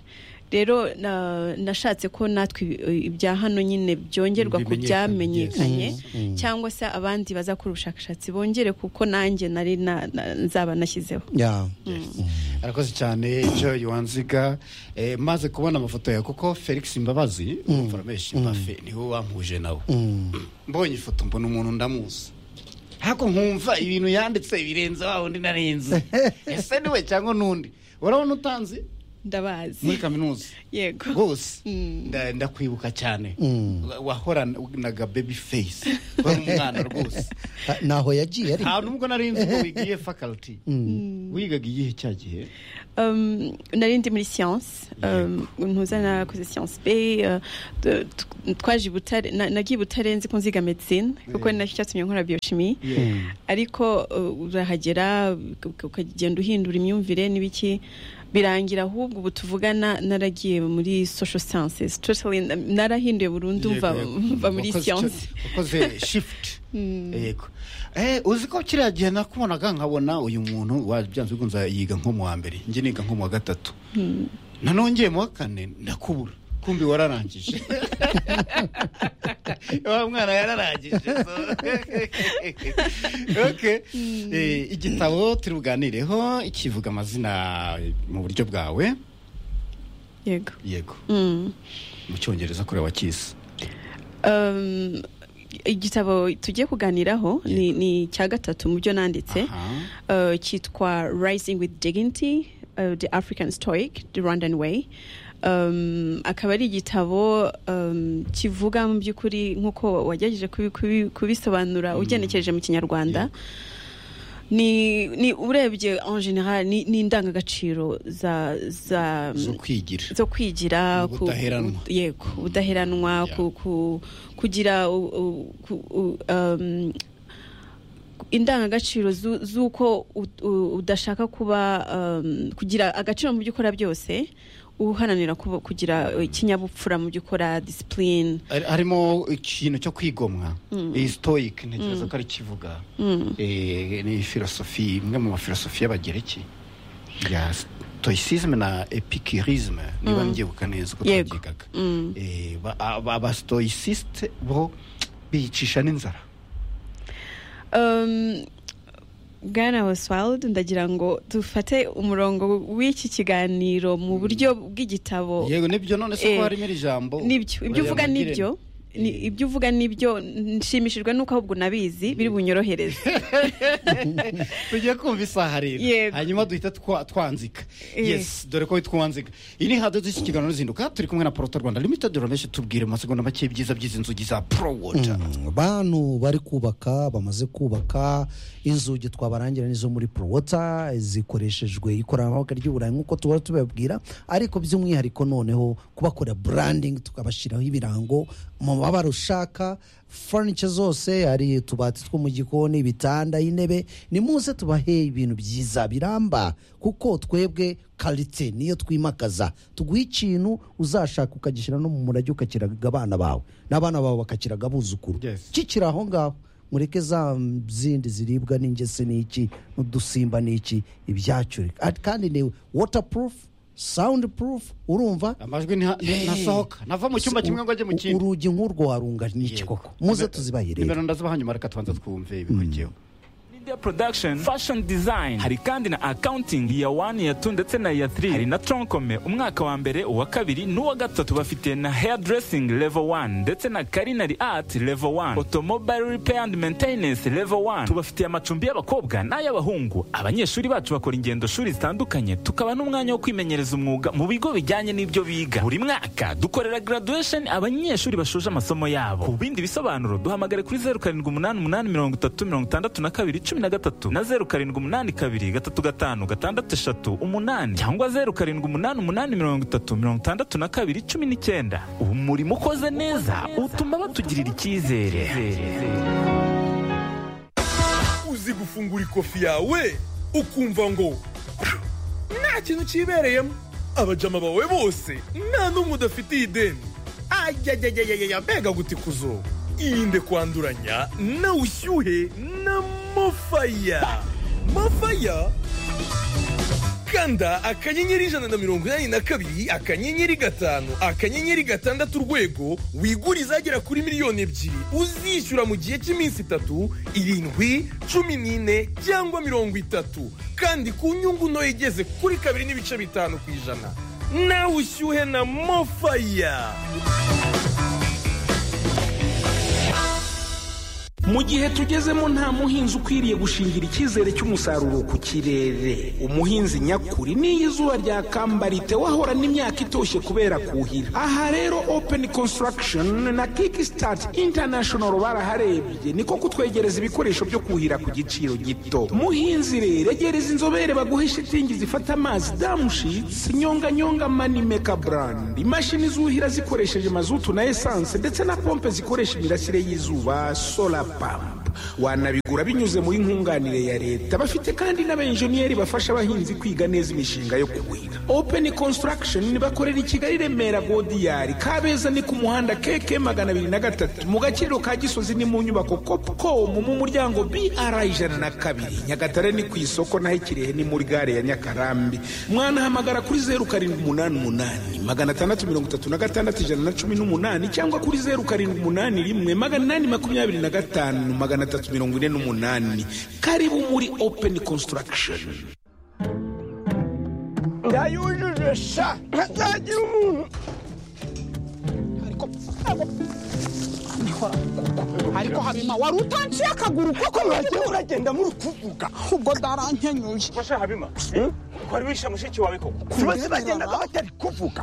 G: rero na- nashatse ko natwe ibi- ibya hano nyine byongerwa ku
A: Bimenyekanye,
G: byamenyekanye cyangwa se abandi bazakora ubushakashatsi bongere kuko nanjye nari na- na- nzaba nashyizeho
B: ya
A: arakoze cyane joy wanziga eh, maze kubona amafoto yawe kuko felix mbabazi umuforomesha imbafe niwe wampuje nawe mbonye ifoto mbona umuntu ndamuzi ariko nkumva ibintu yanditse birenze wa wundi narenze ese niwe cyangwa n'undi urabona utanzi muri
G: ndabazi
A: kaminuza
G: yego
A: rwose nda- ndakwibuka cyane Wa- wahoranaga baby face wari umwana rwose
B: Ah, naho yagiye ariko
A: nta nubwo nari nzi ko wigiye faculty wigaga igihe cya gihe
G: Um, nari ndi muri siyanse ntuza nakoze siyanse be uh, t- t- twaje i Butare- na- nagiye i butare nzi ko nziga medisine kuko ni nacyo cyatumye nkora bioshimi ariko uh, urahagera uka- ukagenda uhindura imyumvire n'ibiki birangira ahubwo ubu tuvugana naragiye muri social sciences totally na- narahinduye burundu mva
A: Yego,
G: mva muri
A: wakoze
G: siyanse
A: icyo- wakoze shifuti yego Eh, uzi ko kiriya gihe nakubonaga nkabona uyu muntu wa- byanze bikunze yiga nko mu wa mbere njye niga nko mu wa gatatu nanongeye mu wa kane ndakubura kumbi wararangije wa mwana yararangije so. Okay. Eh, igitabo turi buganireho kivuga amazina mu buryo bwawe
G: yego
A: yego
G: Mm.
A: mu cyongereza kure wakisi
G: Um, igitabo tugiye kuganiraho ni, ni cya gatatu mu byo nanditse uh, cyitwa rising with dignity uh, the african stoic the rwandan way um, akaba ari igitabo um, kivuga mu by'ukuri nk'uko wagerageje kubi- kubi- kubisobanura ugenekereje mu kinyarwanda ni, ni urebye en general ni, ni indangagaciro za, za
A: zo kwigira
G: zo kwigira ku-
A: Ubudaheranwa.
G: ku- yego ubudaheranwa
A: Yeah.
G: ku, ku, kugira u, u, ku, u, um, indangagaciro zu- z'uko u- u- udashaka kuba um, kugira agaciro mu byo ukora byose uharanira kuba- kugira uh, ikinyabupfura mu byo ukora disipurine
A: Hari- harimo ikintu cyo kwigomwa iyi sitoyike ntekereza ko ari kivuga Eh, ni filosofi imwe mu mafilosofi y'abagereki ya stoicisme na epicurisme niba mbyibuka neza uko
G: Yego.
A: twabyigaga Eh, ba- aba- abasitoyisiste bo bicisha n'inzara
G: Um, Bwana Oswald ndagira ngo dufate umurongo w'iki kiganiro mu buryo bw'igitabo
A: yego nibyo none se ko
G: Eh,
A: harimo iri jambo
G: nibyo ibyo uvuga
A: Urayamagire.
G: nibyo Ni- ibyo uvuga nibyo nshimishijwe nuko ahubwo nabizi biri bunyorohereze
A: tugiye kumva isaha rero
G: Yego.
A: hanyuma duhita twa- twanzika
G: Eh.
A: yes dore ko twanzika iyi ni hadoze iki kiganiro n'izinduka turi kumwe na porota rwanda limited urabeshye tubwire mu masegonda make ibyiza by'izi nzugi za pro water
B: bantu bari kubaka bamaze kubaka inzugi twabarangira n'izo muri porowota zikoreshejwe ikoranabuhanga ry'uburayi nk'uko tubara tubabwira ariko by'umwihariko noneho kubakorera burandingi tukabashyiraho ibirango mu mabara ushaka furniture zose hari utubati two mu gikoni ibitanda intebe nimuze tubahe ibintu byiza biramba kuko twebwe karite niyo twimakaza tuguha ikintu uzashaka ukagishyira no mu murage ukakiraga abana bawe n'abana bawe bakakiraga abuzukuru
A: Yes.
B: kikiri aho ngaho mureke za mm, zindi ziribwa n'ingese n'iki n'udusimba n'iki ibyacu At- kandi ni waterproof soundproof urumva
A: amajwi nta- nta- ntasohoka nava mu cyumba kimwe ngo ajye mu kindi
B: urugi nk'urwo warunga n'iki
A: Yego.
B: koko muze tuzibahire
A: nimero ndazibaha nyuma reka tubanza twumve ibikurikiyeho
H: Ni media production fashion design hari kandi na accounting iya 1 iya 2 ndetse na iya 3 hari na tronkome umwaka wa mbere uwa kabiri n'uwa gatatu bafite na hairdressing level 1 ndetse na culinary art level 1 automobile repair and maintenance level 1 tubafitiye amacumbi y'abakobwa n'ay'abahungu abanyeshuri bacu bakora ingendo shuri zitandukanye tukaba n'umwanya wo kwimenyereza umwuga mu bigo bijyanye n'ibyo biga buri mwaka dukorera graduation abanyeshuri bashoje amasomo yabo ku bindi bisobanuro duhamagare kuri 0788836212 na 0782235638 cyangwa 0788836219 umurimo ukoze neza utuma batugirira icyizere
C: uzi gufungura ikofi yawe ukumva ngo nta kintu cyibereyemo abajama bawe bose nta n'umwe udafitiye ideni ayayayayaya mbega gutikuzo irinde kwanduranya na ushyuhe na mofaya mofaya kanda akanyenyeri ijana na mirongo inani na kabiri akanyenyeri gatanu akanyenyeri gatandatu urwego wigure izagera kuri miliyoni ebyiri uzishyura mu gihe cy'iminsi itatu irindwi cumi n'ine cyangwa mirongo itatu kandi ku nyungu ntoya igeze kuri kabiri n'ibice bitanu ku ijana nawe ushyuhe na mofaya
I: mu gihe tugezemo nta muhinzi ukwiriye gushingira icyizere cy'umusaruro ku kirere umuhinzi nyakuri n'iyo izuba ryakamba wahorana imyaka itoshye kubera kuhira aha rero open construction na kickstart international baraharebye niko kutwegereza ibikoresho byo kuhira ku giciro gito muhinzi rero egereza inzobere baguhe shitingi zifata amazi damushitsi nyonganyonga manimeka brand imashini zuhira zikoresheje mazutu na esanse ndetse na pompe zikoresha imirasire y'izuba solar pump wanabigura binyuze muri nkunganire ya leta bafite kandi n'abenjeniyeri bafasha abahinzi kwiga neza imishinga yo kuhira open construction bakorera i kigali remera godiyari kabeza ni ku muhanda keke magana abiri na gatatu mu gaciro ka gisozi ni mu nyubako copcom mu muryango br ijana na kabiri nyagatare ni ku isoko naho ikirehe ni muri gare ya nyakarambi mwanahamagara kuri zeru karindwi umunani umunani magana atandatu mirongo itatu na gatandatu ijana na cumi n'umunani cyangwa kuri zeru karindwi umunani rimwe magana inani makumyabiri na gatanu magana atatu mirongo ine n'umunani karibu muri open construction
J: ndayujuje sha ntazagira umuntu ariko ariko habima wari utanciye akaguru koko mwagiye uragenda muri kuvuga ubwo ndarankenyuye
C: fasha habima wari wishe mushiki wawe koko
J: ku bagenda batari kuvuga